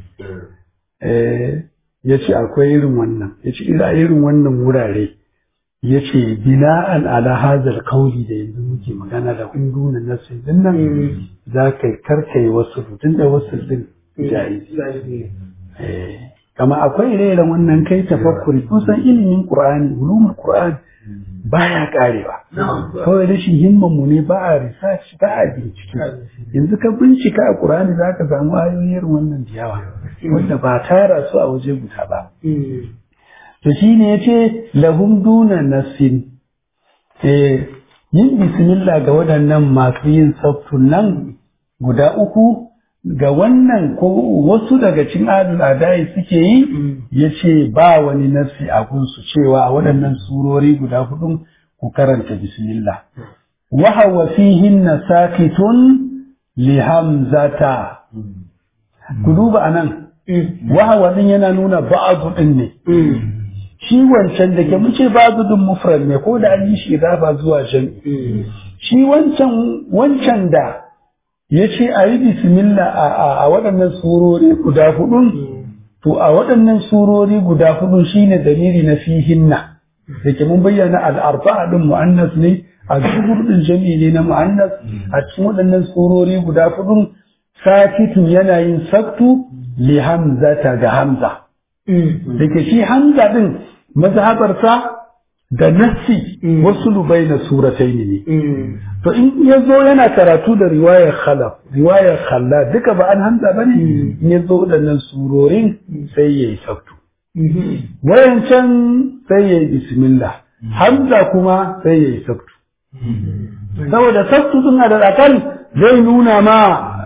ya ce akwai irin wannan ya ce ira irin wannan wurare ya ce bina'an ala hazar kauli da yanzu muke magana da hundunan nasu din nan za ka karkai wasu tun da wasu din jaizi kama akwai ire-iren wannan kai tafakkuri kusan ilimin qur'ani ulumul qur'ani baya karewa kawai rashin himman mu ne ba a research ba a bincike yanzu ka bincika a qur'ani za ka samu ayoyin wannan da yawa wanda ba tara su a waje guda ba to shine yace lahum duna nafsin eh yin bismillah ga waɗannan masu yin sabtun nan guda uku ga wannan ko wasu daga cikin adul adai suke yi ya ce ba wani nafsi a gunsu cewa a waɗannan surori guda hudun ku karanta bismillah wa hawa fihin na sakitun li hamzata ku duba anan wa hawa din yana nuna ba'adu din ne shi wancan da ke mun ce ba'adu din mufrad ne ko da an yi shi idafa zuwa jami'i shi wancan wancan da ya ce a yi bismillah a waɗannan surori guda hudun to a waɗannan surori guda hudun shine dalili na fihinna da ke mun bayyana al'arba'a ɗin mu'annas ne a zuhur ɗin jami'i ne na mu'annas a cikin waɗannan surori guda hudun sakitun yana yin saktu li hamzata ga hamza da ke shi hamza ɗin mazhabarsa da nassi wasu lubai na suratai ne to in ya zo yana karatu da riwayar khalaf riwayar khalla duka ba an hamza ba ne in ya zo waɗannan surorin sai ya yi sabtu wayancan sai ya yi bismillah hamza kuma sai ya yi sabtu saboda sabtu suna da akal zai nuna ma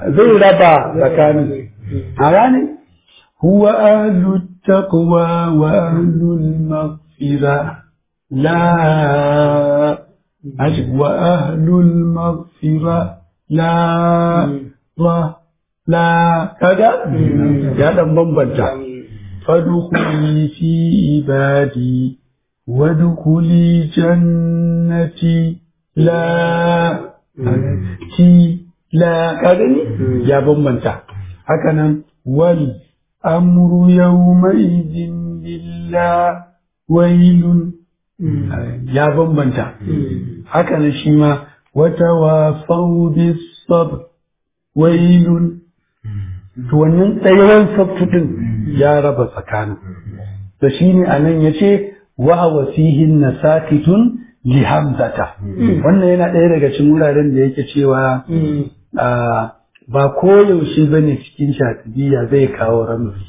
zai raba tsakanin a gane huwa ahlu taqwa wa ahlu maghfira la wa ahlu maghfira la ra la kaga ya dan bambanta fadkhuli fi ibadi wadkhuli jannati la ti la kaga ni ya bambanta haka nan wal amru yawma idin lillah wailun ya bambanta haka nan shi ma wata wafau bis sabr wailun to wannan tsayuwar sabtu din ya raba tsakanin da shi ne a nan ya ce wa wasihin na sakitun li hamzata wannan yana ɗaya daga cikin wuraren da yake cewa ba koyaushe ba ne cikin shatibiya zai kawo ramzi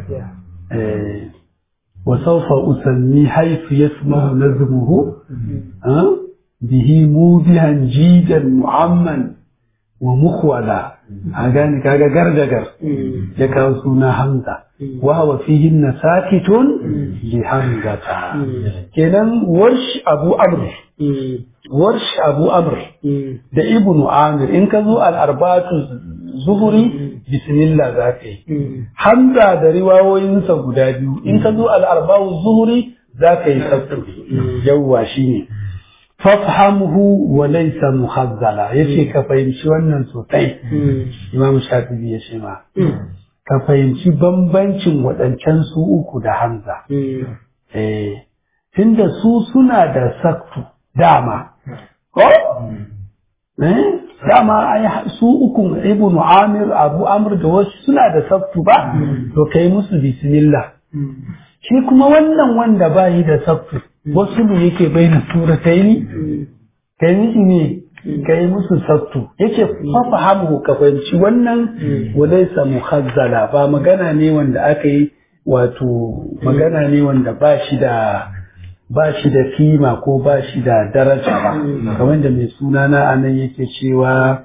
wa saufa usanni haifu yasmahu nazmuhu bihi mubihan jidan mu'amman wa mukhwala a gane kaga gargagar ya kawo suna hamza wa huwa fihi sakitun li hamzata kenan warsh abu amr warsh abu amr da ibnu amir in ka zo al arbatu zuhuri bismillah za ka yi hamza da riwayoyinsa guda biyu in ka zo al arba'u zuhuri za ka yi sabtu yawwa shine fafhamhu wa laysa muhazzala yace ka fahimci wannan sosai imam shafi'i ya ce ma ka fahimci bambancin waɗancan su uku da hamza eh tunda su suna da saktu dama ko eh dama ai su uku ibnu amir abu amr da wasu suna da saktu ba to kai musu bismillah shi kuma wannan wanda bayi da saktu wasu ne yake bayyana surataini kai miki ne kai musu sattu yake fafa hamu ka fahimci wannan walaisa muhazzala ba magana ne wanda aka yi wato magana ne wanda ba shi da ba shi da kima ko ba shi da daraja ba kamar da mai suna na anan yake cewa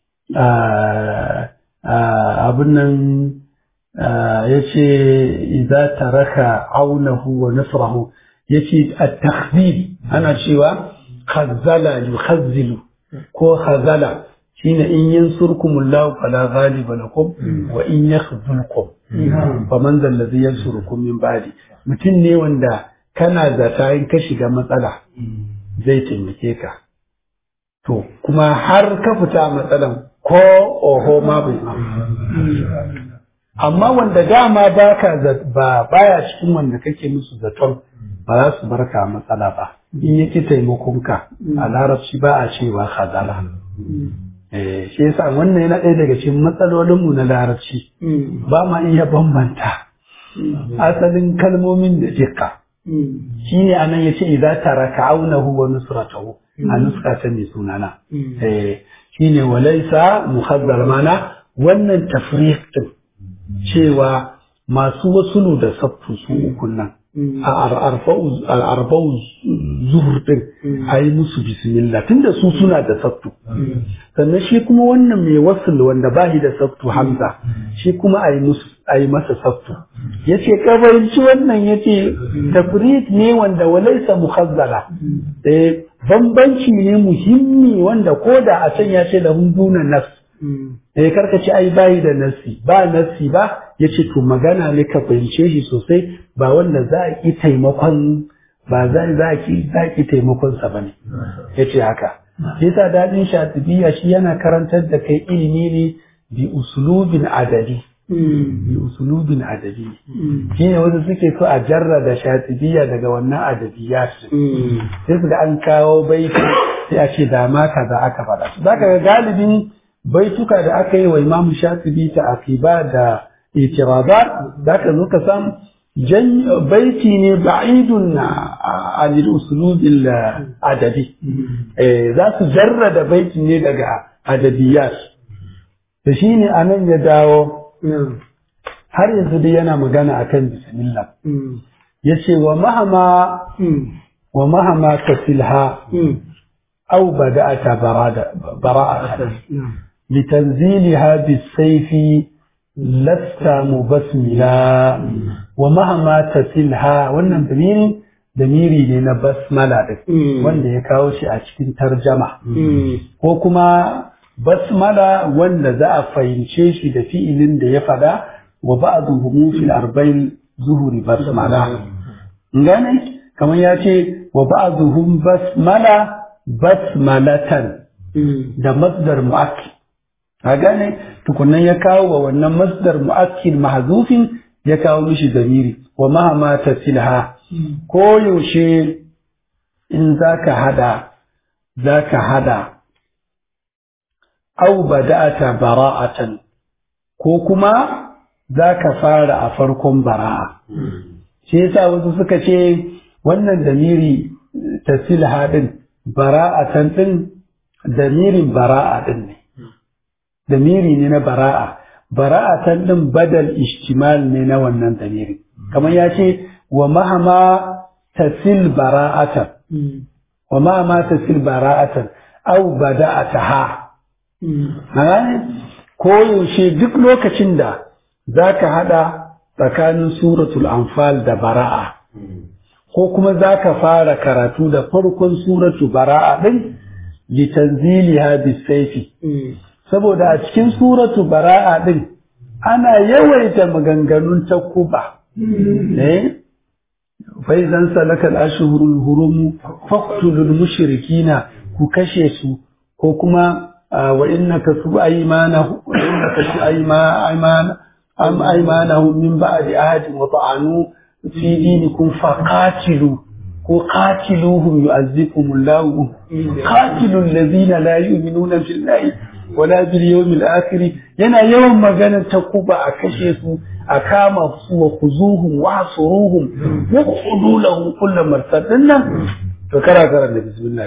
abin nan ya ce idza taraka aunahu wa nasrahu yace at-takhdhib ana cewa khazzala yukhazzilu ko khazala shine in yansurkumullahu fala ghaliba lakum wa in yakhzulkum faman zal ladhi yansurukum min ba'di mutum ne wanda kana zata in ka shiga matsala zai taimake ka to kuma har ka fita matsalan ko oho ma bai amma wanda dama baka ba baya cikin wanda kake musu zaton ba za su barka matsala ba in yake taimakonka a larabci ba a cewa khazala eh shi yasa wannan yana ɗaya daga cikin matsalolinmu na larabci ba ma iya bambanta asalin kalmomin da jikka shine anan yace idza taraka aunahu wa nusratahu a nuska ta mai sunana eh shine walaysa muhaddar mana wannan tafriq din cewa masu wasulu da sabtu su ukun nan a arba'u zuhur din a yi musu bismillah tunda su suna da sabtu sannan shi kuma wannan mai wasul wanda ba shi da sabtu hamza shi kuma a yi musu a yi masa sabtu ya ce kabarinci wannan ya ce tafrit ne wanda walaisa muhazzala eh bambanci ne muhimmi wanda ko da a can ya ce da duna nas eh karka ce ai bayi da nasi ba nasi ba ya ce to magana ne ka fahimce shi sosai ba wanda za a ki taimakon ba za a ki za ki taimakon sa bane ya ce haka yasa dadin shatibiya shi yana karantar da kai ilimi ne bi usulubin adadi bi usulubin adabi shi ne wasu suke so a jarrada shatibiya daga wannan adabiyat sai su ga an kawo baiti sai a ce da ma kaza aka faɗa zaka ga galibin baituka da aka yi wa imamu shatibi ta akiba da itiradat zaka zo ka san baiti ne ba'idun an usulubil adabi za su jarrada baiti ne daga adabiyat da shi ne anan ya dawo har yanzu dai yana magana akan bismillah ya ce wa mahama wa mahama ka filha au bada'ata bara'ata litanziliha bisayfi lasta mubasmila wa mahama tasilha wannan damiri damiri ne na basmala din wanda ya kawo shi a cikin tarjama ko kuma basmala wanda za a fahimce shi da fi'ilin da ya fada wa ba'dhuhum fil arba'in zuhuri basmala gane kamar ya ce wa ba'dhuhum basmala basmalatan da masdar mu'akkid a gane tukunan ya kawo wa wannan masdar mu'akkid mahzufin ya kawo mishi damiri wa mahama tasilha ko yaushe in zaka hada zaka hada au bada'ata bara'atan ko kuma zaka fara a farkon bara'a shi yasa wasu suka ce wannan damiri tasilha din bara'atan din damirin bara'a din ne damiri ne na bara'a bara'atan din badal ishtimal ne na wannan damiri kamar ya ce wa mahama tasil bara'atan wa mahama tasil bara'atan au bada'ataha gane ko yaushe duk lokacin da zaka hada tsakanin suratul anfal da bara'a ko kuma zaka fara karatu da farkon suratu bara'a din litanziliha bisayfi saboda a cikin suratu bara'a din ana yawaita maganganun takuba eh fa idan salaka al-ashhurul hurum faqtulul mushrikina ku kashe su ko kuma wa innaka su aymanahu wa innaka su aymana am aymanahum min ba'di ahadin wa ta'anu fi dinikum faqatilu ko qatiluhum yu'azzikumullahu qatilul ladina la yu'minuna billahi wala bil yawmil akhir yana yawan magana ta kuba a kashe su a kama su wa khuzuhum wa suruhum wa qudu lahum kull martadin nan to kara kara da bismillah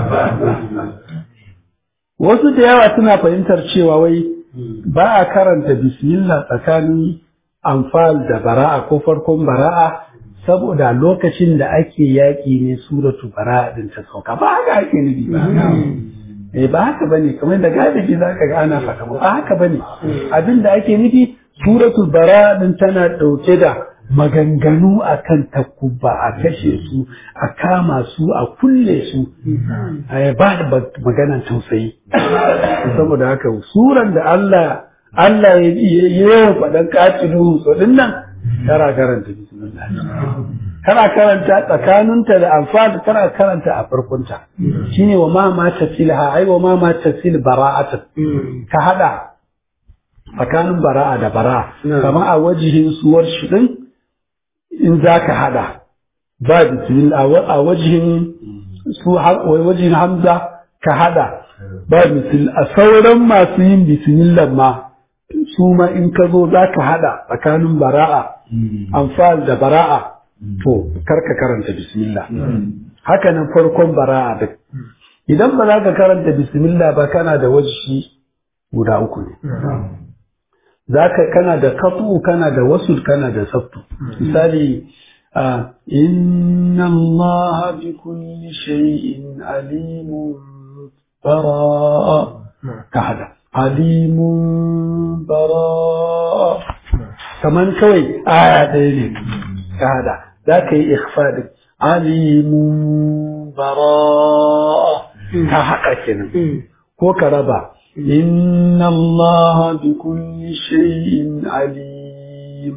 wasu da yawa suna fahimtar cewa wai ba a karanta bismillah tsakanin amfal da bara'a ko farkon bara'a saboda lokacin da ake yaƙi ne suratu bara'a din ta sauka ba haka ake nufi ba eh ba haka bane kamar da galibi zaka ga ana faɗa ba haka bane abin da ake nufi suratul bara din tana ɗauke da maganganu akan takubba a kashe su a kama su a kulle su ba da maganan tausayi saboda haka suran da Allah Allah ya yi yawan faɗan katilu so din nan tara karanta bismillah kana karanta tsakaninta da amfani kana karanta a farkonta shine wa ma ma tasilha ai wa ma ma tasil bara'ata ka hada tsakanin bara'a da bara'a kamar a wajihin suwar shi din in zaka hada ba bismillah a wajihin su wajihin hamza ka hada ba bismillah a sauran masu yin bismillah ma su ma in ka zo zaka hada tsakanin bara'a amfal da bara'a to karka karanta bismillah haka nan farkon bara'a duk idan ba za ka karanta bismillah ba kana da wajhi guda uku ne zaka kana da kafu kana da wasul kana da sabtu misali inna allaha bi kulli shay'in alimun bara'a ka hada alimun bara'a kaman kawai aya ɗaya ne ka hada za ka yi ikhfadin alimun bara'a ka haɗa kenan ko ka raba inna allaha bi kulli shay'in alim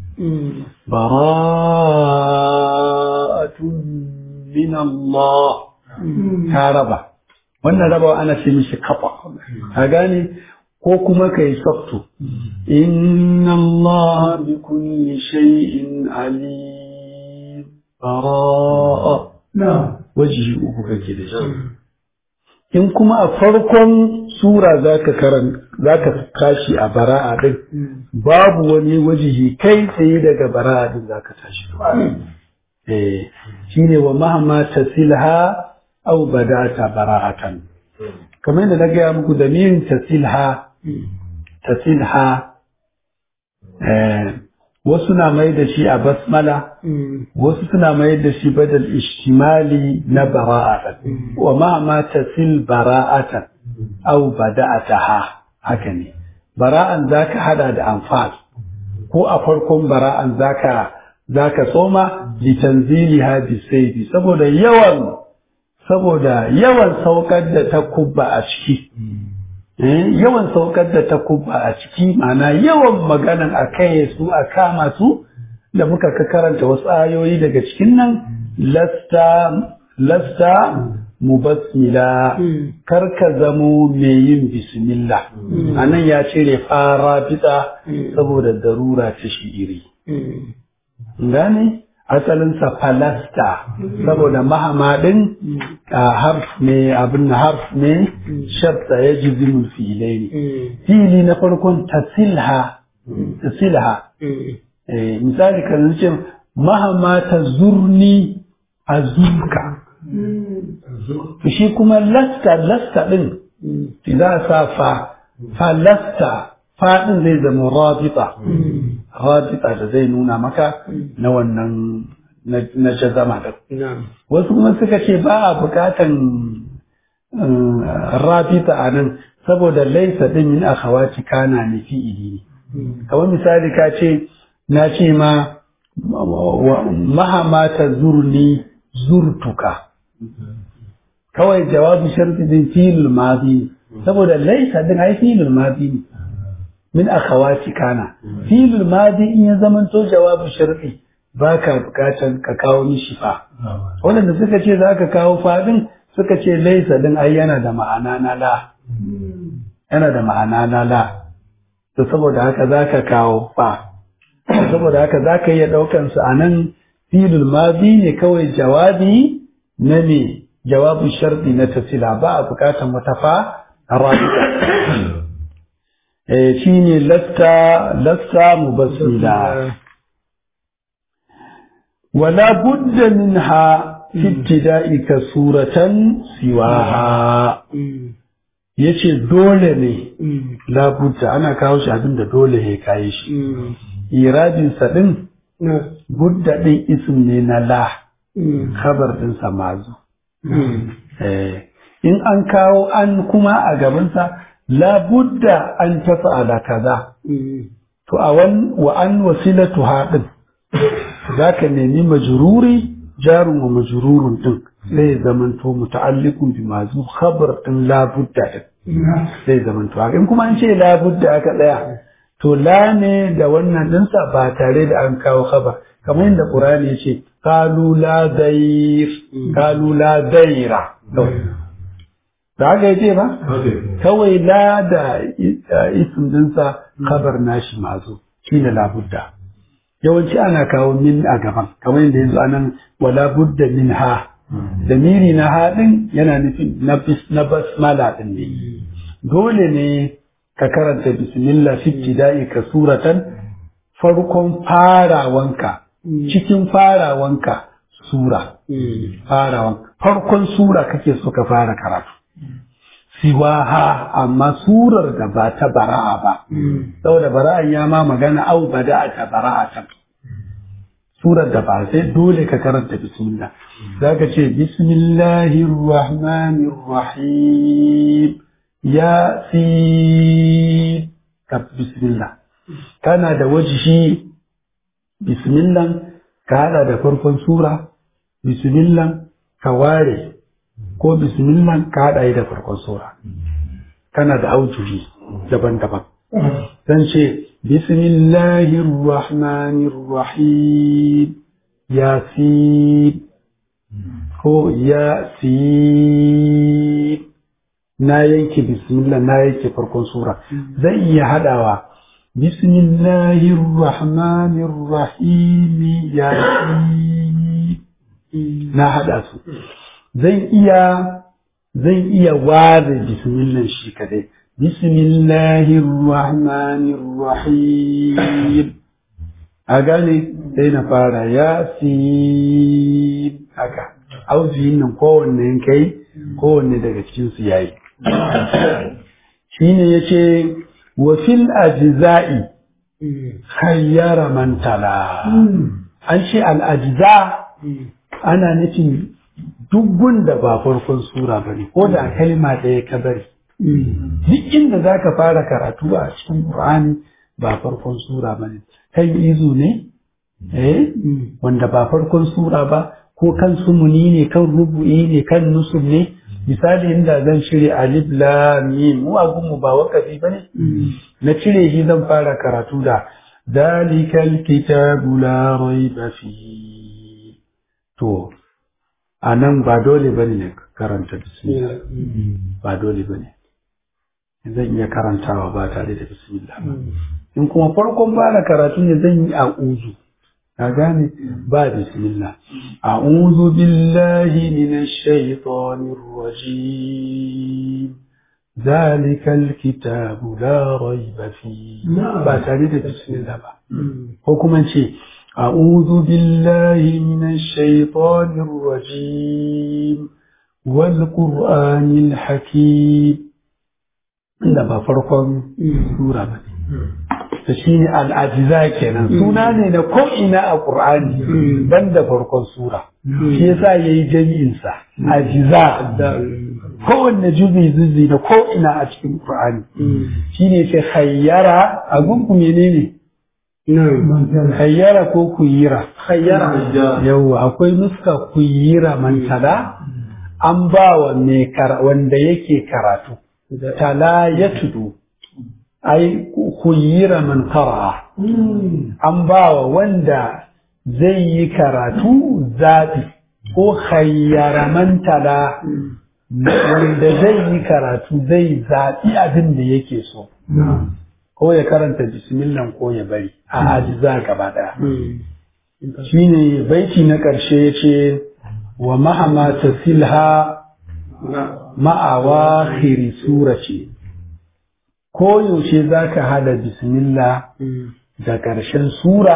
bara'atun min Allah ka raba wannan rabawa ana ce mishi kafa ka gane ko kuma ka yi sabtu inna Allah bi kulli shay'in alim bara'a na wajihi uku kake da shi in kuma a farkon sura zaka karan zaka tashi a bara'a din babu wani wajihi kai tsaye daga bara'a din zaka tashi eh shine wa mahma tasilha aw badata bara'atan kamar yadda na gaya muku da min tasilha tasilha wasu na mai da shi a basmala wasu suna mai da shi badal ishtimali na bara'atan wa ma ma tasil bara'atan aw bada'ataha haka ne bara'an zaka hada da anfal ko a farkon bara'an zaka zaka tsoma litanziliha bisayfi saboda yawan saboda yawan saukar da ta kubba a ciki yawan saukar da ta kubba a ciki ma'ana yawan maganan a kai su a kama su da muka ka karanta wasu ayoyi daga cikin nan lasta lasta mubassila kar ka zamo mai yin bismillah anan ya cire fara fita saboda darura ta shi'iri gane asalinsa falasta saboda mahamadin harf ne abin harf ne shabta ya ji zimin filai ne fili na farkon tasilha tasilha misali kan ce mahama ta zurni a zurka shi kuma lasta lasta din za a sa fa fa lasta faɗin zai zama rabita rabita da zai nuna maka na wannan na jazama da wasu kuma suka ce ba a bukatan rabita a nan saboda laisa din min akhawaci kana ne fi'ili ne kamar misali ka ce na ce ma mahama ta zurni zurtuka kawai jawabi sharti din filul madi saboda laisa din ai filul madi ne min akhawati kana filul madi in ya zamanto jawabu sharti baka bukatan ka kawo mishi fa wanda suka ce za ka kawo fadin suka ce laisa din ai yana da ma'ana na la yana da ma'ana na la to saboda haka za ka kawo fa saboda haka za ka iya ɗaukan su a nan filul madi ne kawai jawabi na me jawabu sharti na tasila ba a bukatan wata fa a rabita shi ne lasta lasta mubassila wala budda minha fi ibtida'ika suratan siwaha yace dole ne la budda ana kawo shi abin da dole ya kai shi iradin sa din budda din ism ne na la khabar din sa mazu in an kawo an kuma a gabansa labudda an tafa'ala kaza to a wan wa an wasilatu haɗin za ka nemi majururi jarun wa majururun din sai zamanto muta'alliqun bi mazu khabar din labudda din sai zamanto in kuma an ce labudda aka tsaya to la ne da wannan dinsa ba tare da an kawo khabar kamar yadda qur'ani ya ce qalu la dair qalu la daira da haka ya ce ba? Kawai la da isim dinsa kabar nashi mazo shi ne labudda. Yawanci ana kawo min a gaban, kamar yadda yanzu anan wala budda min ha. Da miri na haɗin yana nufin na basmala ɗin ne. Dole ne ka karanta bismillah fi da'i ka suratan farkon farawanka, cikin farawanka sura. Farawan. Farkon sura kake so ka fara karatu. siwaha amma surar da ba ta bara'a ba saboda bara'an ya ma magana au bada ta bara'a ta surar da ba sai dole ka karanta bismillah zaka ce bismillahir rahmanir rahim ya si ka bismillah kana da wajihi bismillah ka hada da farkon sura bismillah ka ware ko bismillah ka haɗa yi da farkon sura kana da aujuhi daban-daban zan ce bismillahir rahmanir rahim yasin ko yasin na yanke bismillah na yanke farkon sura zan iya haɗawa bismillahir rahmanir rahim yasin na haɗa su zan iya zan iya ware bismillah shi kadai bismillahir rahmanir rahim a gane sai na fara yasin haka auziyin nan kowanne kai kowanne daga cikin su yayi shine yace wa fil ajza'i khayyara man tala an ce al ajza ana nufin duk gunda ba farkon sura ba ne ko da kalma ɗaya ka bari duk inda za ka fara karatu a cikin Qur'ani ba farkon sura ba ne kan izu ne eh wanda ba farkon sura ba ko kan sumuni ne kan rubu'i ne kan nusub ne misali inda zan cire alif lam mim mu a gunmu ba wakafi bane na cire shi zan fara karatu da zalikal kitabu la raiba fihi to anan ba dole bane ne karanta bismillah ba dole bane zan iya karantawa ba tare da bismillah ba in kuma farkon fara karatu ne zan yi a'udhu ka gane ba bismillah a'udhu billahi minash shaitanir rajim zalikal kitabu la raiba fi ba tare da bismillah ba ko kuma ce a'udhu billahi minash shaitanir rajim wal qur'anil hakim inda ba farkon sura ba ne da shi ne al'ajiza kenan suna ne na ko'ina a ƙur'ani ban da farkon sura shi yasa ya yi jami'insa ajiza kowanne juzi zuzi na ko'ina a cikin ƙur'ani shi ne ce hayyara a gunku menene hayyara ko kuyira hayyara yawwa akwai nuska kuyira mantala an ba wa wanda yake karatu tala ya tudu ai kuyira man qara'a an bawa wanda zai yi karatu zaɓi ko khayyara man tala wanda zai yi karatu zai zaɓi abin da yake so ko ya karanta bismillah ko ya bari a ajiza gaba ɗaya shine baiti na ƙarshe ya ce wa mahama tasilha ma'awa khiri sura ce ko yaushe za ka hada bismillah da ƙarshen sura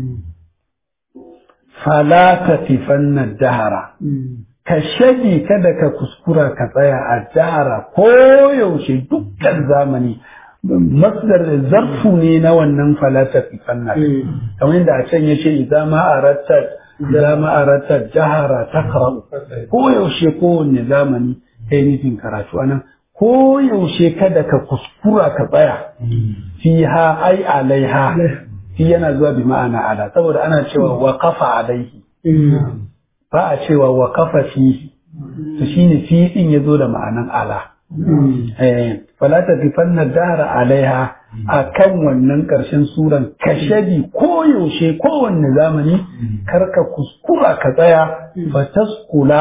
falata tifanna dahara ka shagi kada ka kuskura ka tsaya a dahara ko yaushe dukkan zamani masdar zarfu ne na wannan falata tifanna kamar yadda a can ya ce idan ma aratta idan ma aratta dahara takra'u ko yaushe kowanne zamani kai nufin karatu anan ko yaushe kada ka kuskura ka tsaya fiha ai alaiha fi yana zuwa bi ma'ana ala saboda ana cewa waqafa alaihi ba a cewa waqafa fihi to shine fi din yazo da ma'anan ala eh fala tafifanna dara alaiha akan wannan karshen suran kashabi ko yaushe kowanne zamani karka kuskura ka tsaya fataskula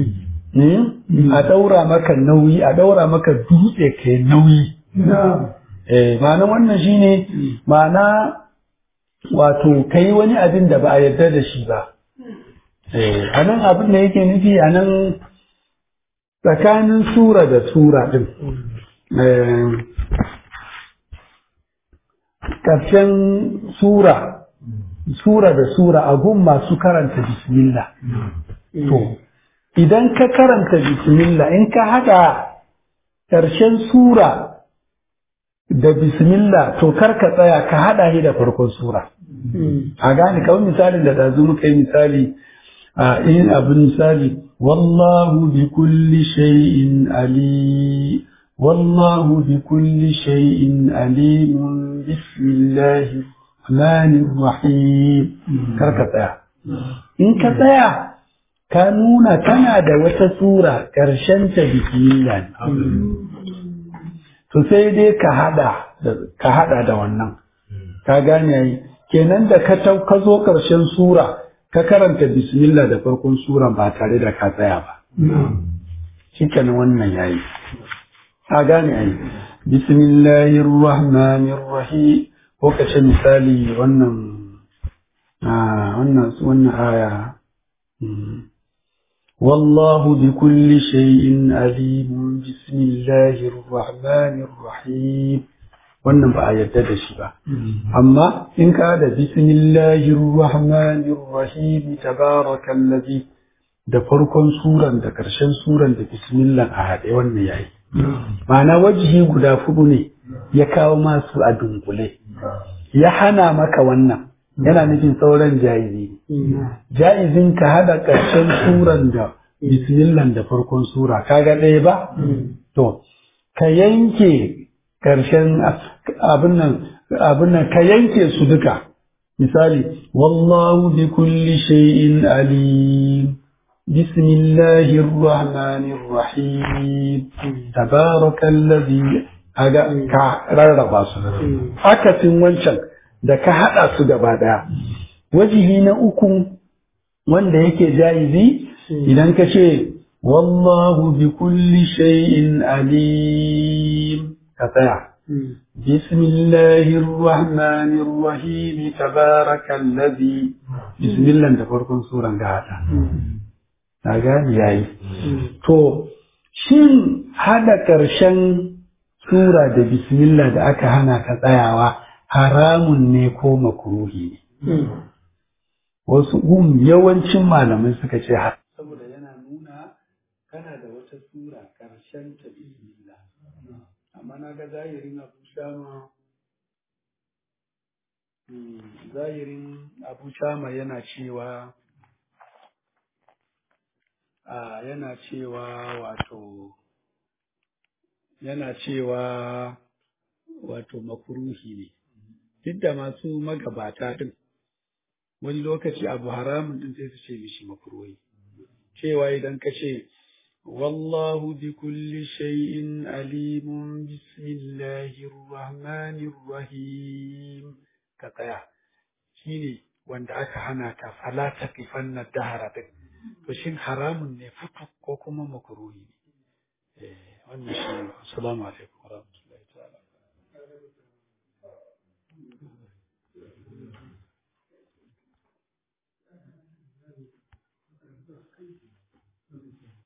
a daura maka nauyi a daura maka dutse kai nauyi eh ma'ana wannan shine ma'ana wato kai wani abin da ba a yarda da shi ba eh anan abin da yake nufi anan tsakanin sura da sura din ƙarshen sura sura da sura a gun masu karanta bismillah to idan ka karanta bismillah in ka haɗa ƙarshen sura da bismillah to kar ka tsaya ka haɗa shi da farkon sura a gane kawai misalin da ɗazu muka yi misali a in abin misali wallahu bi kulli shay'in ali wallahu bi kulli shay'in alim bismillahi rahmanir rahim kar ka tsaya in ka tsaya ka nuna kana da wata sura ƙarshen ta bismillah to sai dai ka hada da ka hada da wannan ka gane yayi kenan da ka tau ka zo ƙarshen sura ka karanta bismillah da farkon sura ba tare da ka tsaya ba shikenan wannan yayi ka gane yayi bismillahir rahmanir rahim ko ka ce misali wannan wannan wannan aya والله بكل شيء عليم بسم الله الرحمن الرحيم wannan ba a yarda da shi ba amma in ka da bismillahir rahmanir rahim tabarakallazi da farkon suran da karshen suran da bismillah a haɗe wannan yayi ma'ana wajihi guda fudu ne ya kawo masu a dunkule ya hana maka wannan yana nufin sauran jayizi jayizin ka hada ƙarshen suran da bismillah da farkon sura kaga ɗaya ba to ka yanke ƙarshen abin nan abin nan ka yanke su duka misali wallahu bi kulli shay'in alim bismillahir rahmanir rahim tabarakallazi aga ka rarraba su akasin wancan da ka hada su gaba daya wajihi na uku wanda yake jaizi idan ka ce wallahu bi kulli shay'in alim ka tsaya بسم الله الرحمن الرحيم تبارك الذي بسم الله تفرقون سورة قاعدة gani yayi to shin hada ƙarshen sura da bismillah da aka hana ka tsayawa haramun ne ko makruhi ne wasu um yawancin malamai suka ce har saboda yana nuna kana da wata sura ƙarshen ta bismillah amma na ga zahirin abu shama zahirin abu shama yana cewa a yana cewa wato yana cewa wato makuruhi ne duk da masu magabata din wani lokaci abu haramun din sai su ce mishi makuruhi cewa idan ka ce والله بكل شيء عليم بسم الله الرحمن الرحيم كتايا shine wanda aka hana ka fala taqifanna dahara din to shin haramun ne futu ko kuma makruhi ne eh wannan shi assalamu alaikum